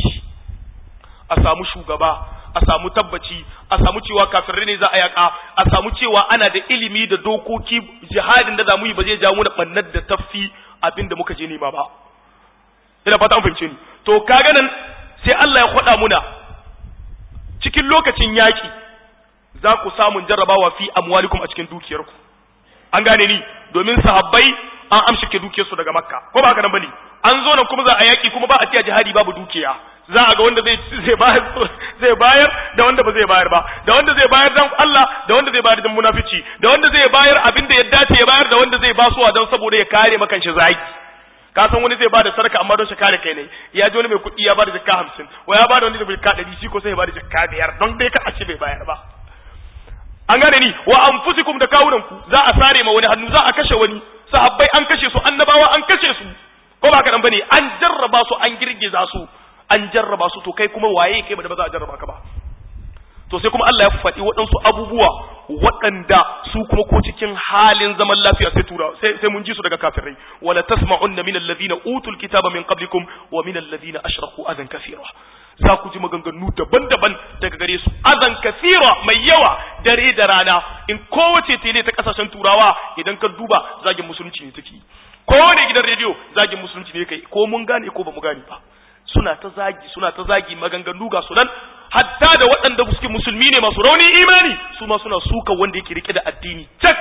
a samu shugaba a samu tabbaci a samu cewa kafirai ne za a yaka a samu cewa ana da ilimi da dokoki jihadin da za mu yi ba zai jawo da bannar da tafi abin da muka je nema ba ina fata an fahimce ni to kaga nan sai Allah ya kwada muna cikin lokacin yaki za ku samun jarrabawa fi amwalikum a cikin dukiyarku an gane ni domin sahabbai an amshike dukiyarsu daga makka ko ba haka nan bane an zo nan kuma za a yaki kuma ba a tiya jihadi babu dukiya za a ga wanda zai zai bayar zai bayar da wanda ba zai bayar ba da wanda zai bayar dan Allah da wanda zai bayar dan munafici da wanda zai bayar abin da ya dace ya bayar da wanda zai basuwa dan saboda ya kare makan shi zaki ka san wani zai bada sadaka amma don shi kare kai ne ya ji wani mai kuɗi ya bada jakka hamsin wa ya bada wani da jakka ɗari shi ko sai ya bada jakka biyar don dai ka a ce bai bayar ba an gane ni wa anfusikum da kawunan ku za a sare ma wani hannu za a kashe wani sahabbai an kashe su annabawa an kashe su ko ba kadan bane an jarraba su an girgiza su an jarraba su to kai kuma waye kai ba da ba za a jarraba ka ba to sai kuma Allah ya faɗi waɗansu abubuwa waɗanda su kuma ko cikin halin zaman lafiya sai tura sai, sai mun ji su daga kafirai wala tasma'unna min alladhina utul kitaba min qablikum wa min alladhina ashraku adan kathira za ku ji maganganu daban-daban daga gare su azan kasira mai yawa dare da rana in kowace tele ta kasashen turawa idan ka duba zagin musulunci ne take kowane gidan rediyo zagin musulunci ne kai ko mun gane ko ba mu gane ba suna ta zagi suna ta zagi maganganu ga sunan hatta da waɗanda suke musulmi ne masu rauni imani su ma suna suka wanda yake rike da addini cak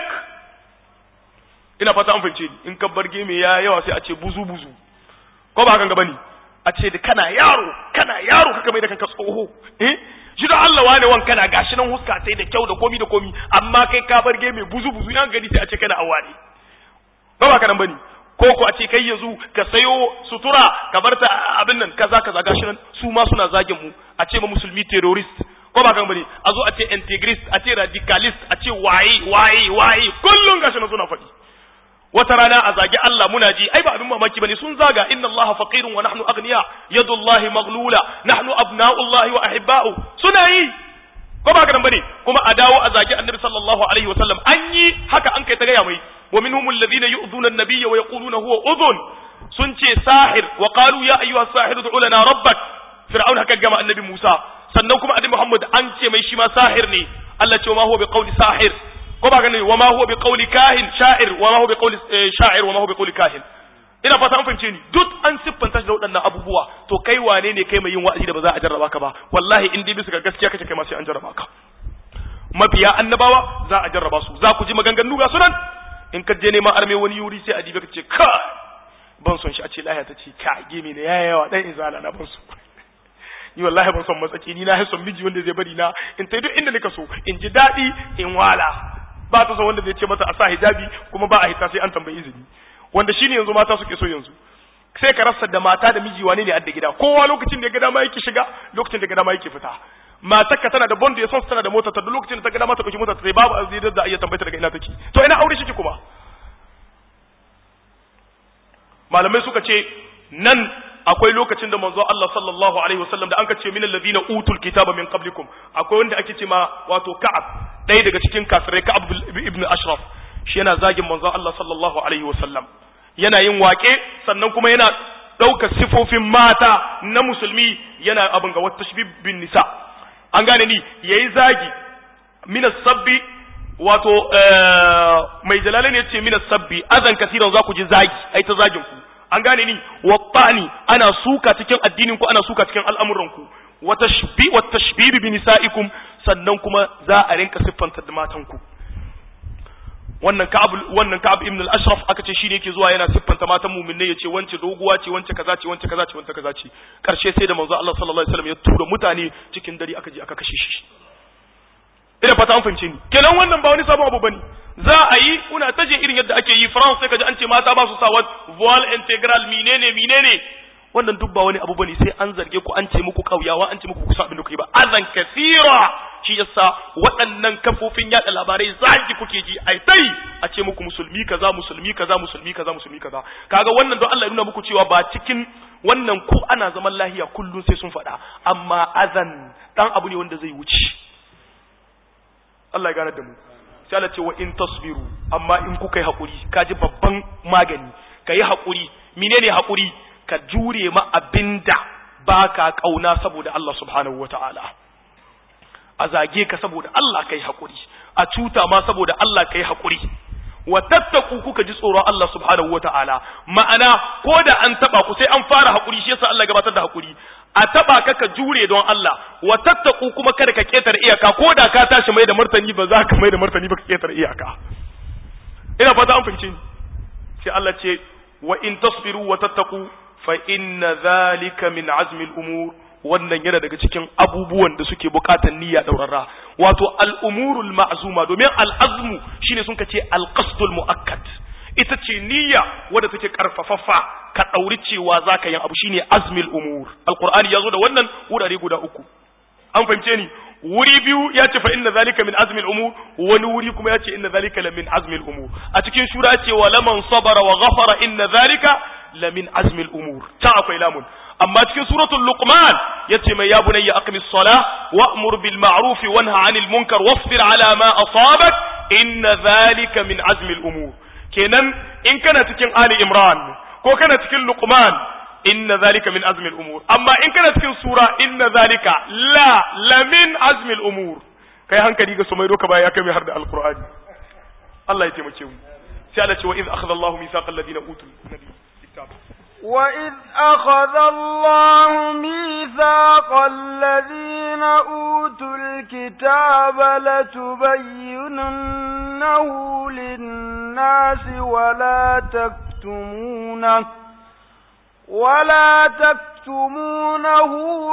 ina fata an fahimce ni in ka barge mai ya yawa sai a ce buzu buzu ko ba hakan gaba ne a ce da kana yaro kana yaro kaka mai da kanka tsoho eh shi da Allah wane wan kana gashi nan huska sai da kyau da komi da komi amma kai ka barge mai buzu buzu yan gani sai a ce kana awani ba ba kanan bane ko ko a ce kai yanzu ka sayo sutura ka bar ta abin nan kaza kaza gashi nan su ma suna zagin mu a ce ma musulmi terrorist ko ba kan bane a zo a ce integrist a ce radicalist a ce waye waye waye kullun gashi nan suna faɗi wata rana a zagi Allah muna ji ai ba abin mamaki bane sun zaga inna Allah faqirun wa nahnu aghniya yadullahi maghlula nahnu abna'ullahi wa ahibba'u suna yi ko ba kan bane kuma a dawo a zagi annabi sallallahu alaihi wa sallam an yi haka an kai ta gaya mai wa minhum alladhina yu'dhuna an-nabiyya wa yaquluna huwa udhun sun ce sahir wa qalu ya ayyuha sahir ud'u lana rabbak fir'aun haka gama annabi Musa sannan kuma annabi Muhammad an ce mai shi ma sahir ne Allah ce ma huwa bi qawli sahir ko ba ganin wa ma huwa bi qawli kahin sha'ir wa ma huwa bi qawli sha'ir wa ma huwa bi qawli kahin ina fata an fahimce ni duk an siffanta shi da waɗannan abubuwa to kai wane ne kai mai yin wa'azi da ba za a jarraba ka ba wallahi in dai bisa ga gaskiya kace kai ma sai an jarraba ka mabiya annabawa za a jarraba su za ku ji maganganu ga sunan in ka je neman arme wani yuri sai a dibe ka ce ka ban son shi a ce lahiya ta ce ka gemi ne ya yawa dan izala na ban so ni wallahi ban son matsaki ni na son miji wanda zai bari na in tai duk inda nika so in ji daɗi in wala ba ta son wanda zai ce mata a sa hijabi kuma ba a hita sai an tambayi izini wanda shine yanzu mata suke so yanzu sai ka rasa da mata da miji wane ne adda gida kowa lokacin da ya ga dama yake shiga lokacin da ya ga dama yake fita matar ka tana da bond ya son tana da mota ta duk lokacin da ta ga dama ta dauki mota ta sai babu azidar da iya tambayta daga ina take to ina aure shi kuma malamai suka ce nan akwai lokacin da manzo Allah sallallahu alaihi wasallam da anka ce min alladhina utul kitaba min qablikum akwai wanda ake ce ma wato Ka'ab ɗaya daga cikin kafirai Ka'ab ibn Ashraf shi yana zagin manzo Allah sallallahu alaihi wasallam yana yin wake sannan kuma yana ɗaukar sifofin mata na musulmi yana abin ga wata tashbib bin nisa an gane ni yayi zagi min sabbi wato mai jalala ne ce min sabbi azan kasiran za ku ji zagi ai ta zagin ku an gane ni wattani ana suka cikin addinin ku ana suka cikin al'amuran ku wa tashbi wa tashbibi bi nisaikum sannan kuma za a rinka siffanta da matan ku wannan ka'ab wannan ka'ab ibn al-ashraf aka ce shine yake zuwa yana siffanta matan mu'minai yace wance doguwa ce wance kaza ce wance kaza ce wance kaza ce karshe sai da manzo Allah sallallahu alaihi wasallam ya tura mutane cikin dare aka je aka kashe shi ina fata an fahimce ni kenan wannan ba wani sabon abu bane za a yi kuna ta je irin yadda ake yi France sai kaji an ce mata ba su sa voile integral menene menene wannan duk ba wani abu bane sai an zarge ku an ce muku kauyawa an ce muku kusa abin da kuke ba azan kasira shi yasa waɗannan kafofin yada labarai zaki kuke ji ai tai a ce muku musulmi kaza musulmi kaza musulmi kaza musulmi kaza kaga wannan don Allah ya nuna muku cewa ba cikin wannan ko ana zaman lahiya kullum sai sun faɗa amma azan dan abu ne wanda zai wuce Allah ya gane da mu sai Allah ce wa in tasbiru amma in kuka yi hakuri kaji babban magani kayi hakuri menene hakuri ka jure ma abinda baka kauna saboda Allah subhanahu wataala a zage ka saboda Allah kai hakuri a cuta ma saboda Allah kai hakuri wa tattaku kuka ji tsoron Allah subhanahu wataala ma'ana ko da an taba ku sai an fara hakuri shi yasa Allah gabatar da hakuri a taba ka ka jure don Allah wa tattaku kuma kada ka ketare iyaka ko da ka tashi mai da martani ba za ka mai da martani ba ka ketare iyaka ina fata an fahimce ni sai Allah ce wa in tasbiru wa tattaku fa inna zalika min azmi al-umur wannan yana daga cikin abubuwan da suke bukatan niyya daurarra wato al-umurul ma'zuma domin al-azmu shine sun kace al-qasdul muakkad ita ce niyya wadda take karfafaffa ka dauri cewa zaka yin abu shine azmil umur alqur'ani yazo da wannan wurare guda uku an fahimce ni wuri biyu ya ce fa inna zalika min azmil umur wani wuri kuma ya ce inna zalika la min azmil umur a cikin shura ya ce wa laman sabara wa ghafara inna zalika la min azmil umur ta akwai lamun amma cikin suratul luqman yace mai ya bunayya aqimis salah wa'mur bil ma'ruf wanha 'anil munkar wasbir 'ala ma asabak inna zalika min azmil umur kenan in kana cikin ali imran ko kana cikin luqman inna zalika min azmi al-umur amma in kana cikin sura inna zalika la la min azmi al-umur kai hankali ga sumai doka baya kai mai har da alqur'ani Allah ya taimake mu sai Allah ce wa iz akhadha Allahu mithaqa alladhina utul kitab وإذ أخذ الله ميثاق الذين أوتوا الكتاب لتبيننه للناس ولا تكتمونه ولا تكتمونه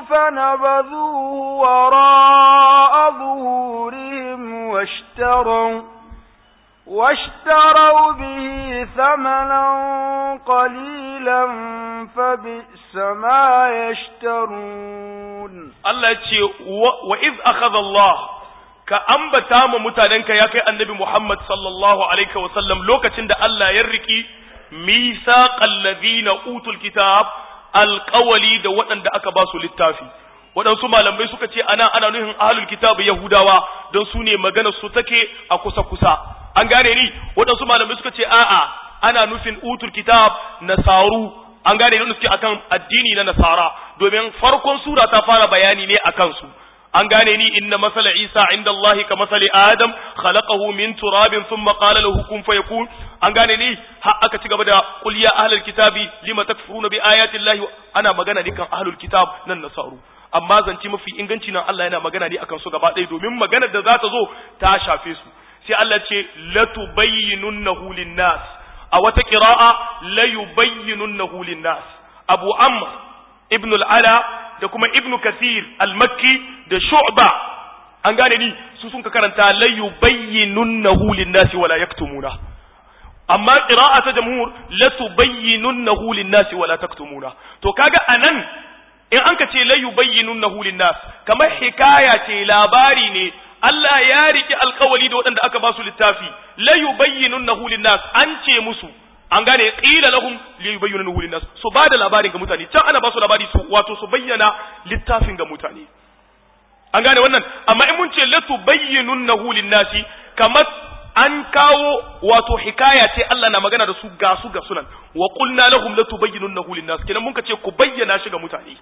فنبذوه وراء ظهورهم واشتروا واشتروا به ثمنا قليلا فبئس ما يشترون الله يتشي وإذ أخذ الله كأنبتا ممتاننك يا كي النبي محمد صلى الله عليه وسلم لوكا تند الله يركي mithaqal ladina utul kitab alqawli da waɗanda aka ba su littafi waɗansu malamai suka ce ana ana nuhin ahlul kitab yahudawa don su ne maganar su take a kusa kusa an gane ni waɗansu malamai suka ce a'a ana nufin utul kitab nasaru an gane ni suke akan addini na nasara domin farkon sura ta fara bayani ne akan su an gane ni inna masala isa inda Allah ka masali adam khalaqahu min turabin thumma qala lahu kun fayakun an gane ni har aka ci gaba da qul ya ahlul kitabi lima takfuruna bi ayati Allah ana magana ne kan ahlul kitab nan nasaru amma zance mafi inganci nan Allah yana magana ne akan su gaba ɗaya domin magana da za ta zo ta shafe su sai Allah ce latubayyinunnahu linnas a wata qira'a la yubayyinunnahu linnas abu amr ibn al-ala da kuma ibnu kathir al-makki da shu'ba an gane ni su sun ka karanta la yubayyinunnahu lin-nasi wala yaktumuna amma qira'a ta jamhur la tubayyinunnahu lin-nasi wala taktumuna to kaga anan in an ka ce la yubayyinunnahu lin-nas kamar hikaya ce labari ne Allah ya riki alkawali da waɗanda aka ba su littafi la yubayyinunnahu lin-nas an ce musu an gane qila lahum li yubayyinu lin nas su ba da labarin ga mutane can ana ba su labari su wato su bayyana littafin ga mutane an gane wannan amma in mun ce la tubayyinunahu lin nasi kamar an kawo wato hikaya ce Allah na magana da su ga su ga sunan wa qulna lahum la tubayyinunahu lin nas kenan mun ka ce ku bayyana shi ga mutane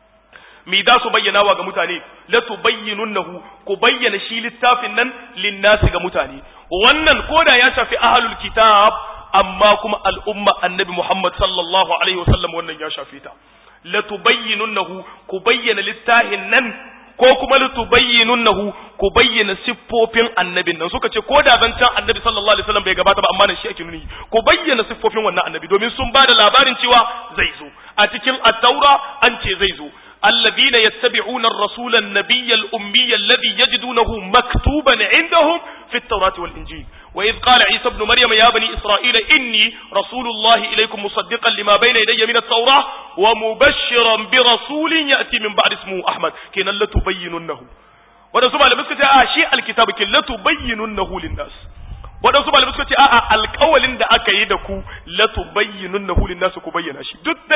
mi da su bayyana wa ga mutane la tubayyinunahu ku bayyana shi littafin nan lin nasi ga mutane wannan koda ya shafi ahlul kitab amma kuma al'umma annabi Muhammad sallallahu Alaihi wasallam wannan ya shafe ta. Latubayyinunnahu ku bayyana littahin nan ko kuma latubayyinunnahu ku bayyana siffofin annabin nan suka ce ko da zancen annabi sallallahu Alaihi wasallam bai gabata ba amma nan shi ake nuni ku bayyana siffofin wannan annabi domin sun ba da labarin cewa zai zo a cikin attaura an ce zai zo الذين يتبعون الرسول النبي الأمي الذي يجدونه مكتوبا عندهم في التوراة والإنجيل وإذ قال عيسى ابن مريم يا بني إسرائيل إني رسول الله إليكم مصدقا لما بين يدي من التوراة ومبشرا برسول يأتي من بعد اسمه أحمد كنا لتبيننه waɗansu malamai suka ce a shi alkitabu kin la tubayyinunnahu linnas waɗansu malamai suka ce a'a alƙawalin da aka yi da ku la tubayyinunnahu linnas ku bayyana shi duk dai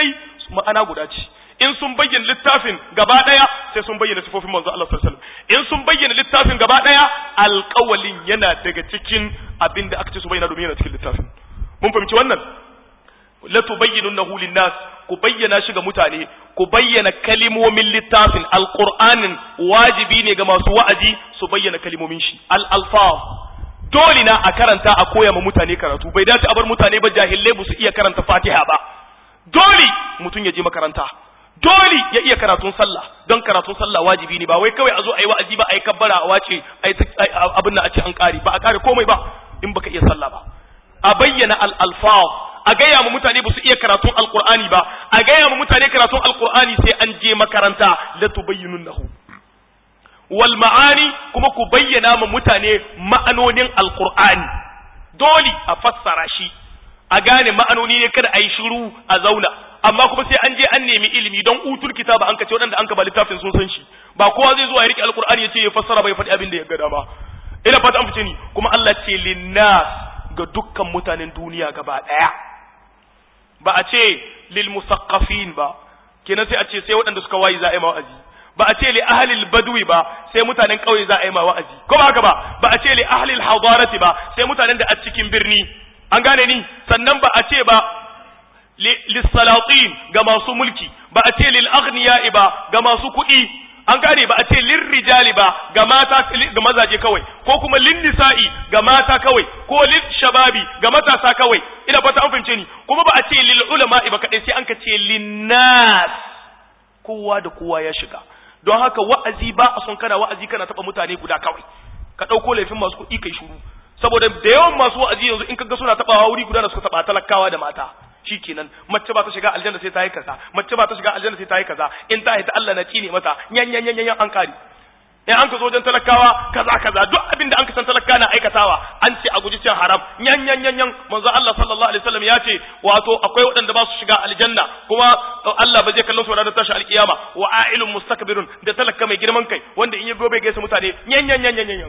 ma'ana guda ce in sun bayyana littafin gaba daya sai sun bayyana sifofin manzo Allah sallallahu alaihi wasallam in sun bayyana littafin gaba daya alƙawalin yana daga cikin abin da aka ce su bayyana domin yana cikin littafin mun fahimci wannan la tubayyinunahu lin-nas ku bayyana shi ga mutane ku bayyana kalimomin littafin alqur'anin wajibi ne ga masu wa'azi su bayyana kalimomin shi al-alfaz dole na a karanta a koya ma mutane karatu bai dace a bar mutane ba jahilai ba su iya karanta fatiha ba dole mutum ya je makaranta dole ya iya karatun sallah don karatun sallah wajibi ne ba wai kawai a zo a yi wa'azi ba a yi kabbara a wace abin nan a ce an kare ba a kare komai ba in baka iya sallah ba a bayyana al-alfaz a gaya mu mutane ba su iya karatun alqur'ani ba a gaya mu mutane karatun alqur'ani sai an je makaranta la tubayyinunahu wal ma'ani kuma ku bayyana ma mutane ma'anonin alqur'ani dole a fassara shi a gane ma'anoni ne kada a yi shiru a zauna amma kuma sai an je an nemi ilimi don utul kitaba an kace waɗanda an ka ba littafin sun san shi ba kowa zai zo ya rike alqur'ani ya ce ya fassara bai faɗi abin da ya ga dama ina fata an fice ni kuma Allah ce linnas ga dukkan mutanen duniya gaba ɗaya ba a ce lil musaqqafin ba kenan sai a ce sai waɗanda suka wayi za a yi wa'azi ba a ce li ahlil badwi ba sai mutanen ƙauye za a yi ma wa'azi ko ba haka ba ba a ce li ahlil hadarati ba sai mutanen da a cikin birni an gane ni sannan ba a ce ba lissalatin ga masu mulki ba a ce lil aghniya ba ga masu kuɗi an gane ba a ce lin rijali ba ga mata ga mazaje kawai ko kuma lin nisa'i ga mata kawai ko lil shababi ga matasa kawai ina fata an fahimce ni kuma ba a ce lil ulama ba kadai sai an ka ce lin nas kowa da kowa ya shiga don haka wa'azi ba a son kana wa'azi kana taba mutane guda kawai ka dauko laifin masu kuɗi kai shuru saboda da yawan masu wa'azi yanzu in kaga suna tabawa wuri guda da suka taba talakawa da mata shikenan mace ba ta shiga aljanna sai ta yi kaza mace ba ta shiga aljanna sai ta yi kaza in ta haita Allah na cine mata yan yan yan yan an kari in an ka zo wajen talakawa kaza kaza duk abin da an ka san talaka na aikatawa an ce a guji cin haram yan yan yan yan manzo Allah sallallahu alaihi wasallam ya ce wato akwai waɗanda ba su shiga aljanna kuma Allah ba zai kallon su ranar tashi alkiyama wa a'ilun mustakbirun da talaka mai girman kai wanda in ya gobe gaisa mutane yan yan yan yan yan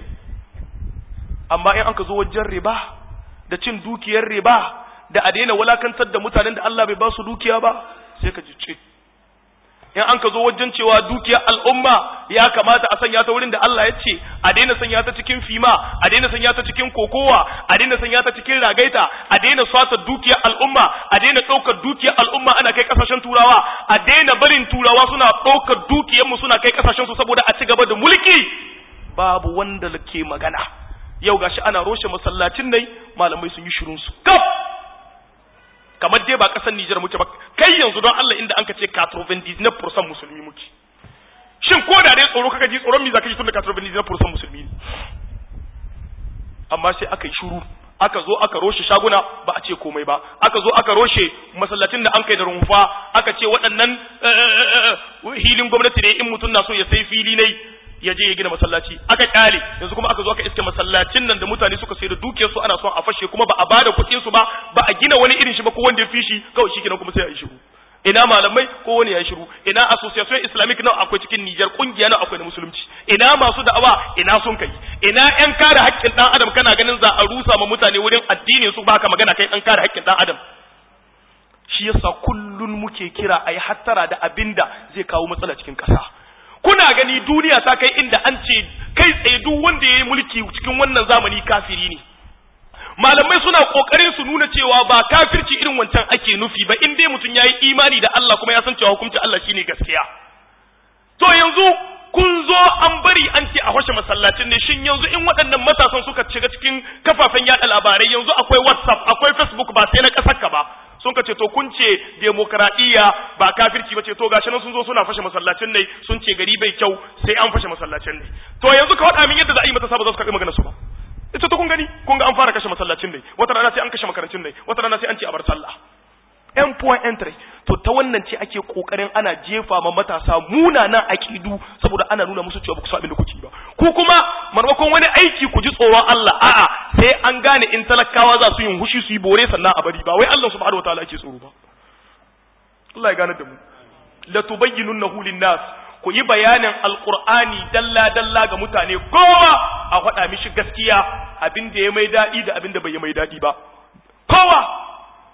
amma in an ka zo wajen riba da cin dukiyar riba da a daina wulakantar da mutanen da Allah bai ba su dukiya ba sai ka ji ce in an ka zo wajen cewa dukiyar al'umma ya kamata a sanya ta wurin da Allah ya ce a daina sanya ta cikin fima a daina sanya ta cikin kokowa a daina sanya ta cikin ragaita a daina swata dukiyar al'umma a daina ɗaukar dukiyar al'umma ana kai kasashen turawa a daina barin turawa suna ɗaukar dukiyar mu suna kai kasashen su saboda a ci gaba da mulki babu wanda ke magana yau gashi ana roshe masallacin nai malamai sun yi shirun su kaf kamar dai ba kasar Nijar muke ba kai yanzu don Allah inda anka ce 99% musulmi muke shin ko da dai tsoro kaka ji tsoron mi zaka ji tun da 99% musulmi ne amma sai aka yi shuru aka zo aka roshe shaguna ba a ce komai ba aka zo aka roshe masallacin da an kai da rumfa aka ce waɗannan hilin gwamnati ne in mutum na so ya sai fili ne ya je ya gina masallaci aka kyale yanzu kuma aka zo aka iske masallacin nan da mutane suka sai da dukiyar su ana son a fashe kuma ba a bada kuɗin su ba ba a gina wani irin shi ba ko wanda ya fi shi kawai shikenan kuma sai a yi shiru ina malamai ko wani ya yi shiru ina association islamic nawa akwai cikin Niger kungiya nawa akwai na musulunci ina masu da'awa ina sun kai ina yan kare haƙƙin dan adam kana ganin za a rusa ma mutane wurin addinin su baka magana kai dan kare haƙƙin dan adam shi yasa kullun muke kira ayi hattara da abinda zai kawo matsala cikin ƙasa kuna gani duniya ta kai inda an ce kai tsaye duk wanda ya yi mulki cikin wannan zamani kafiri ne malamai suna kokarin su nuna cewa ba kafirci irin wancan ake nufi ba in dai mutum yayi imani da Allah kuma ya san cewa hukuncin Allah shine gaskiya to yanzu kun zo an bari an ce a hoshe masallacin ne shin yanzu in waɗannan matasan suka shiga cikin kafafen yada labarai yanzu akwai WhatsApp akwai Facebook ba sai na ƙasar ka ba sun ka ce to kun ce demokradiyya ba kafirci ba ce to gashi nan sun zo suna fashe masallacin ne sun ce gari bai kyau sai an fashe masallacin ne to yanzu ka faɗa min yadda za a yi matasa ba za su karɓi magana su ba ita to kun gani kun ga an fara kashe masallacin ne wata rana sai an kashe makarantun ne wata rana sai an ce a bar sallah yan point entry to ta wannan ce ake kokarin ana jefa ma matasa munanan akidu saboda ana nuna musu cewa ba ku so abin da kuke ba ku kuma marmakon wani aiki ku ji tsoron Allah a'a sai an gane in talakawa za su yin hushi su yi bore sannan a bari ba wai Allah subhanahu wataala ake tsoro ba Allah ya gane da mu la tubayyinunnahu lin-nas ku yi bayanin alqur'ani dalla dalla ga mutane kowa a faɗa mishi gaskiya abin da ya mai daɗi da abin da bai mai daɗi ba kowa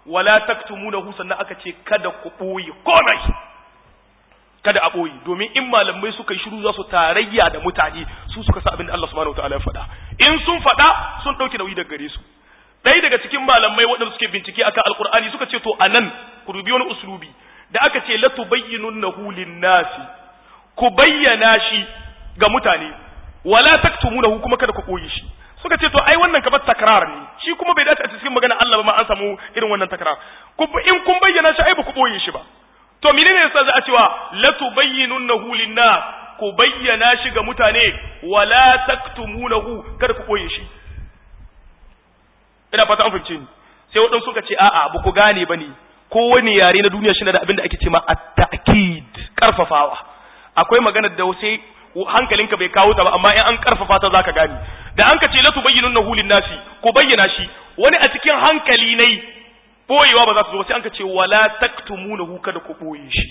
wala taktumunahu sannan aka ce kada ku ɓoye komai kada a ɓoye domin in malamai suka yi shiru za su tarayya da mutane su suka sa abin da Allah subhanahu wataala ya faɗa in sun faɗa sun ɗauki nauyi daga gare su ɗaya daga cikin malamai waɗanda suke bincike akan alkur'ani suka ce to anan ku rubi wani uslubi da aka ce la tubayyinunnahu lin-nasi ku bayyana shi ga mutane wala taktumunahu kuma kada ku ɓoye shi suka ce to ai wannan kamar takrar ne shi kuma bai dace a cikin magana Allah ba ma an samu irin wannan takrar in kun bayyana shi ai ba ku ɓoye shi ba to menene yasa za a cewa la tubayyinunnahu lin-nas ku bayyana shi ga mutane wala taktumunahu kada ku boye shi ina fata an fahimce ni sai wadansu suka ce a'a ba ku gane bane kowane yare na duniya shi da abin da ake cewa at-ta'kid karfafawa akwai magana da sai hankalinka bai kawo ta ba amma in an karfafa ta zaka gane da an ka ce la tubayyinunnahu lin-nasi ku bayyana shi wani a cikin hankali ne boyewa ba za su zo sai an ka ce wala taktumunahu kada ku boye shi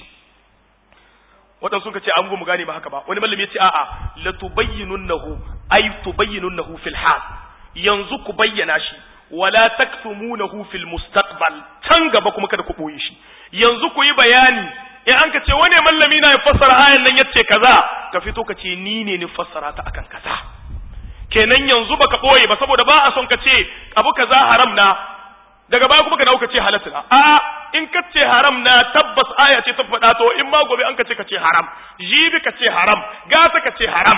wadan sun ka ce an mu gane ba haka ba wani malami ya ce a'a la tubayyinunnahu ay tubayyinunnahu fil hal yanzu ku bayyana shi wala taktumunahu fil mustaqbal can gaba kuma kada ku boye shi yanzu ku yi bayani in an ka ce wani mallami na ya fassara ayan nan yace kaza ka fito ka ce ni ne ni fassara ta akan kaza kenan yanzu baka boye ba saboda ba a son ka ce abu kaza haram na daga baya kuma ka dawo ka ce halatta na a in ka ce haram na tabbas aya ce ta faɗa to in ma gobe an ka ce ka ce haram jibi ka ce haram gata ka ce haram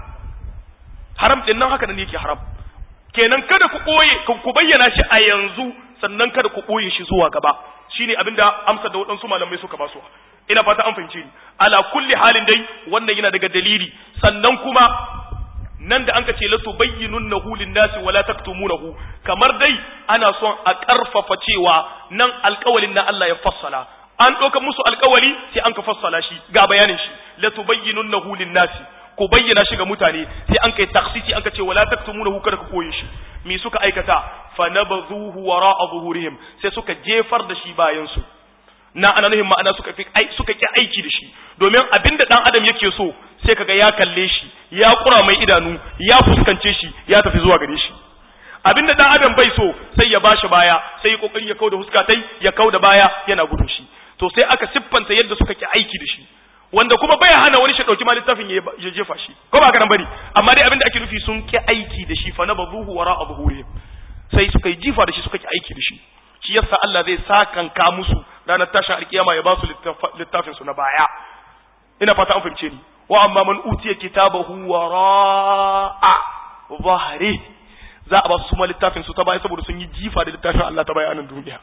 haram din nan haka nan yake haram kenan kada ku koye ku bayyana shi a yanzu sannan kada ku koye shi zuwa gaba shine abinda amsar da waɗansu malamai suka basu ina fata an fahimce ni ala kulli halin dai wannan yana daga dalili sannan kuma nan da anka ce la tubayyinunnahu lin-nasi wala taktumunahu kamar dai ana son a karfafa cewa nan alƙawalin na Allah ya fassala an ɗauka musu alƙawali sai an ka fassala shi ga bayanin shi la tubayyinunnahu lin-nasi ku bayyana shi ga mutane sai an kai taksisi an ka ce wala taktumunahu kada ku koye shi me suka aikata fa nabadhuhu wara'a zuhurihim sai suka jefar da shi bayan su na ana nuhin ma'ana suka fi suka ki aiki da shi domin abinda dan adam yake so sai kaga ya kalle shi ya kura mai idanu ya fuskance shi ya tafi zuwa gare shi abinda dan adam bai so sai ya bashi baya sai ya kokari ya kauda huskatai ya kauda baya yana gudun shi to sai aka siffanta yadda suka ki aiki da shi wanda kuma bai hana wani shi dauki ma littafin ya jefa shi ko ba kana bari amma dai abinda ake nufi sun ki aiki da shi fa nabazuhu wara zuhurihim sai suka yi jifa da shi suka ki aiki da shi shi yasa Allah zai sakanka musu ranar tashin alkiyama ya ba su littafin su na baya ina fata an fahimce ni wa amma man utiya kitabahu wara'a zahri za a ba su ma littafin su ta baya saboda sun yi jifa da littafin Allah ta baya nan duniya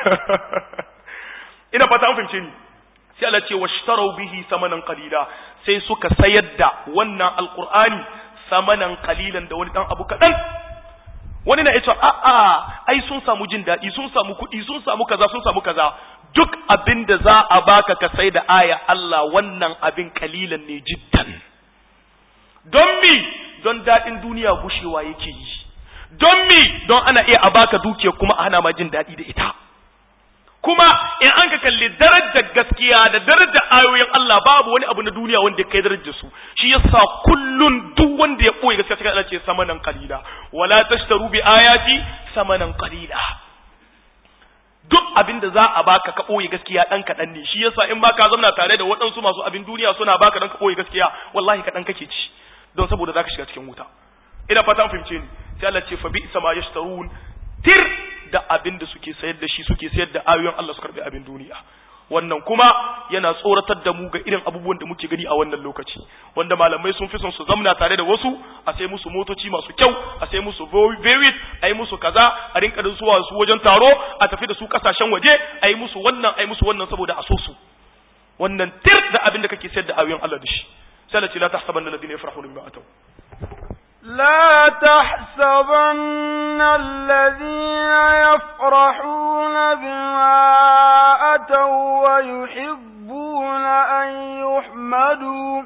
ina fata an fahimce ni sai Allah ce washtarau bihi samanan qalila sai suka sayar da wannan alqur'ani samanan qalilan da wani dan abu kadan wani na yace a a ai sun samu jin daɗi sun samu kuɗi sun samu kaza sun samu kaza duk abin da za a baka ka sai da aya Allah wannan abin kalilan ne jiddan don mi don daɗin duniya gushewa yake yi don mi don ana iya a baka dukiya kuma a hana ma jin daɗi da ita kuma in an ka kalli darajar gaskiya da darajar ayoyin Allah babu wani abu na duniya wanda ya kai darajar su shi yasa kullun duk wanda ya boye gaskiya cikin Allah ce samanan qalila wala tashtaru bi ayati samanan qalila duk abin da za a baka ka boye gaskiya dan kadan ne shi yasa in baka zauna tare da waɗansu masu abin duniya suna baka dan ka boye gaskiya wallahi kadan kake ci don saboda zaka shiga cikin wuta ina fata an fahimce ni sai Allah ce fa bi sama yashtarun tir da abin da suke sayar da shi suke sayar da ayoyin Allah su karbi abin duniya wannan kuma yana tsoratar da mu ga irin abubuwan da muke gani a wannan lokaci wanda malamai sun fi son su zamna tare da wasu a sai musu motoci masu kyau a sai musu verit a yi musu kaza a rinka da zuwa su wajen taro a tafi da su kasashen waje a yi musu wannan a yi musu wannan saboda a so su wannan tir da abin da kake sayar da ayoyin Allah da shi sai Allah ce la tahsabanna alladhina yafrahuna bima ataw لا تحسبن الذين يفرحون بما أتوا ويحبون أن يحمدوا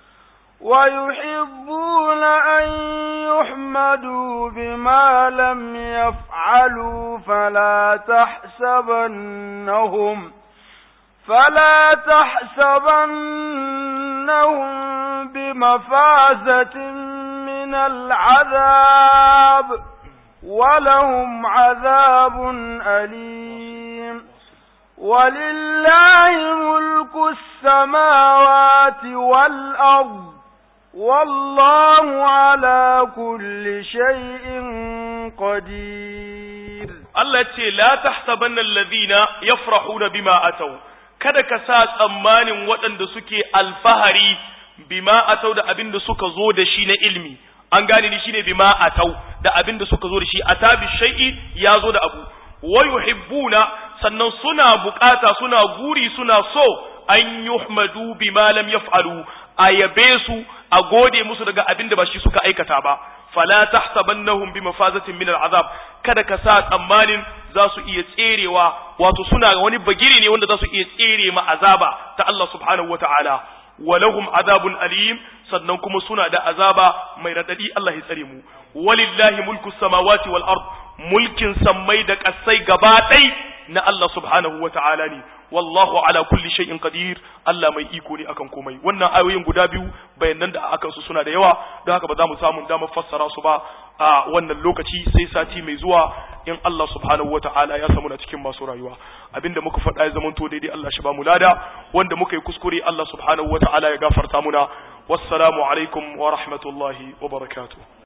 ويحبون أن يحمدوا بما لم يفعلوا فلا تحسبنهم فلا تحسبنهم بمفازة من العذاب ولهم عذاب أليم ولله ملك السماوات والأرض والله على كل شيء قدير Allah ce la tahsabanna alladhina yafrahuna bima ataw kada ka sa tsammanin waɗanda suke alfahari bima atau da abin da suka zo da shi na ilmi an gane ni shine bima atau da abin da suka zo da shi atabi shay'i ya zo da abu wa yuhibbuna sannan suna bukata suna guri suna so an yuhmadu bima lam yaf'alu a yabe su a gode musu daga abin da ba shi suka aikata ba fala tahsabannahum bi mafazatin min al'azab kada ka sa tsammanin za su iya tserewa wato suna wani bagiri ne wanda za su iya tsere ma azaba ta Allah subhanahu wata'ala walahum azabun alim sannan kuma suna da azaba mai radadi Allah ya tsare mu walillahi mulku samawati wal ard mulkin sammai da kasai gaba ɗai na Allah subhanahu wata'ala ne wallahu ala kulli shay'in qadir Allah mai iko ne akan komai wannan ayoyin guda biyu bayanan da akan su suna da yawa don haka ba za mu samu damar fassara su ba a wannan lokaci sai sati mai zuwa in Allah subhanahu wata'ala ya samu na cikin masu rayuwa abinda muka faɗa ya zamanto daidai Allah shi ba mu lada wanda muka yi kuskure Allah subhanahu wata'ala ya gafarta muna wassalamu alaikum wa rahmatullahi wa barakatuh